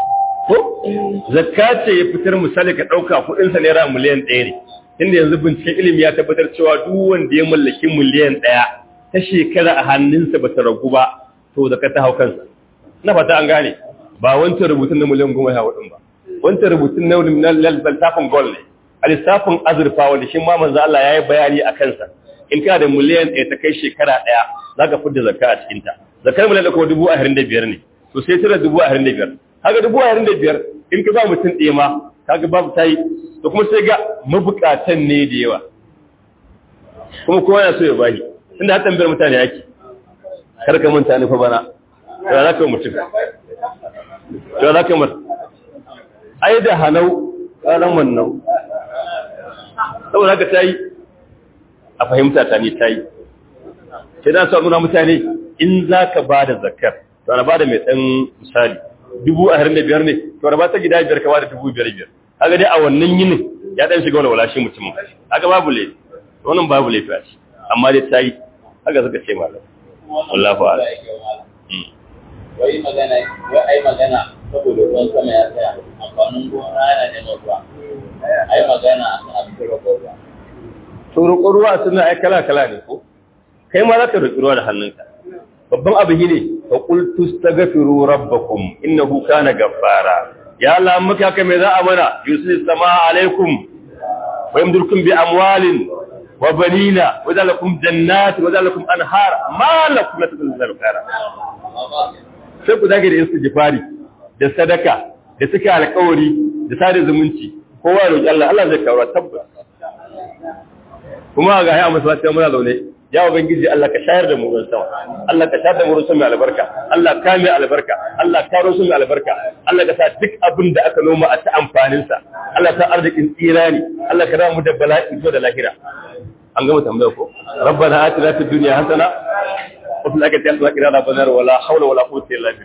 ko zakka ce ya fitar misali ka ɗauka kuɗinsa naira miliyan ɗaya ne inda yanzu binciken ilimi ya tabbatar cewa duk wanda ya mallaki miliyan ɗaya ta shekara a hannunsa ba ta ragu ba to zakka ta hau kansa na fata an gane ba wancan rubutun na miliyan goma ya ɗin ba wancan rubutun na lissafin gol ne a lissafin azurfa wanda shi ma manzo Allah ya yi bayani a kansa in kana da miliyan ɗaya ta kai shekara ɗaya za ka fidda zakka a cikinta zakkar miliyan ɗaya kuma dubu ashirin da biyar ne to sai tara dubu ashirin da biyar kaga dubu ashirin da biyar in ka ba mutum ɗaya ma kaga babu ta yi to kuma sai ga mabukatan ne da yawa kuma kowa yana so ya bayi tunda har tambayar mutane yake kar ka manta ni fa bana to za ka mutum to za ka mutum ai da hanau ƙaran wannan saboda haka ta yi a fahimta ta ne ta yi sai da su nuna mutane in za ka ba da zakar to ana ba da mai ɗan misali dubu a harin da biyar ne to ana ba ta gida biyar ka ba da dubu biyar biyar haka dai a wannan yinin ya ɗan shiga wani wala shi mutum haka babu laifi wannan babu laifi a shi amma dai ta yi haka suka ce malam Allah fa'ala wai magana wai ai magana saboda ruwan sama ya tsaya amfanin gona yana neman ruwa ai magana a kan abin roƙo ruwa to roƙo ruwa suna ai kala kala ne ko kai ma za ka roƙi ruwa da hannunka babban abu ne fa qul tastaghfiru rabbakum innahu kana ghaffara ya Allah muka kai me za a mana yusil samaa alaikum wa yamdurukum bi amwalin wa banina wa zalakum jannati wa zalakum anhar ma lakum la tadullu khara sai ku zage da istighfari da sadaka da suka alƙawari da sada zumunci kowa ya roki Allah Allah zai kawo tabbas kuma ga ya masallaci muna zaune ya ubangiji Allah ka shayar da mu ruwan sama Allah ka shayar da mu ruwan sama mai albarka Allah ka mai albarka Allah ka ruwan sama mai albarka Allah ka sa duk abin da aka noma a ta amfanin sa Allah ta arzikin tsira ne Allah ka mu da bala'i zo da lahira an gama tambaya ko rabbana atina fid dunya hasana wa fil akhirati hasana wa qina adhaban nar wala hawla wala quwwata illa billah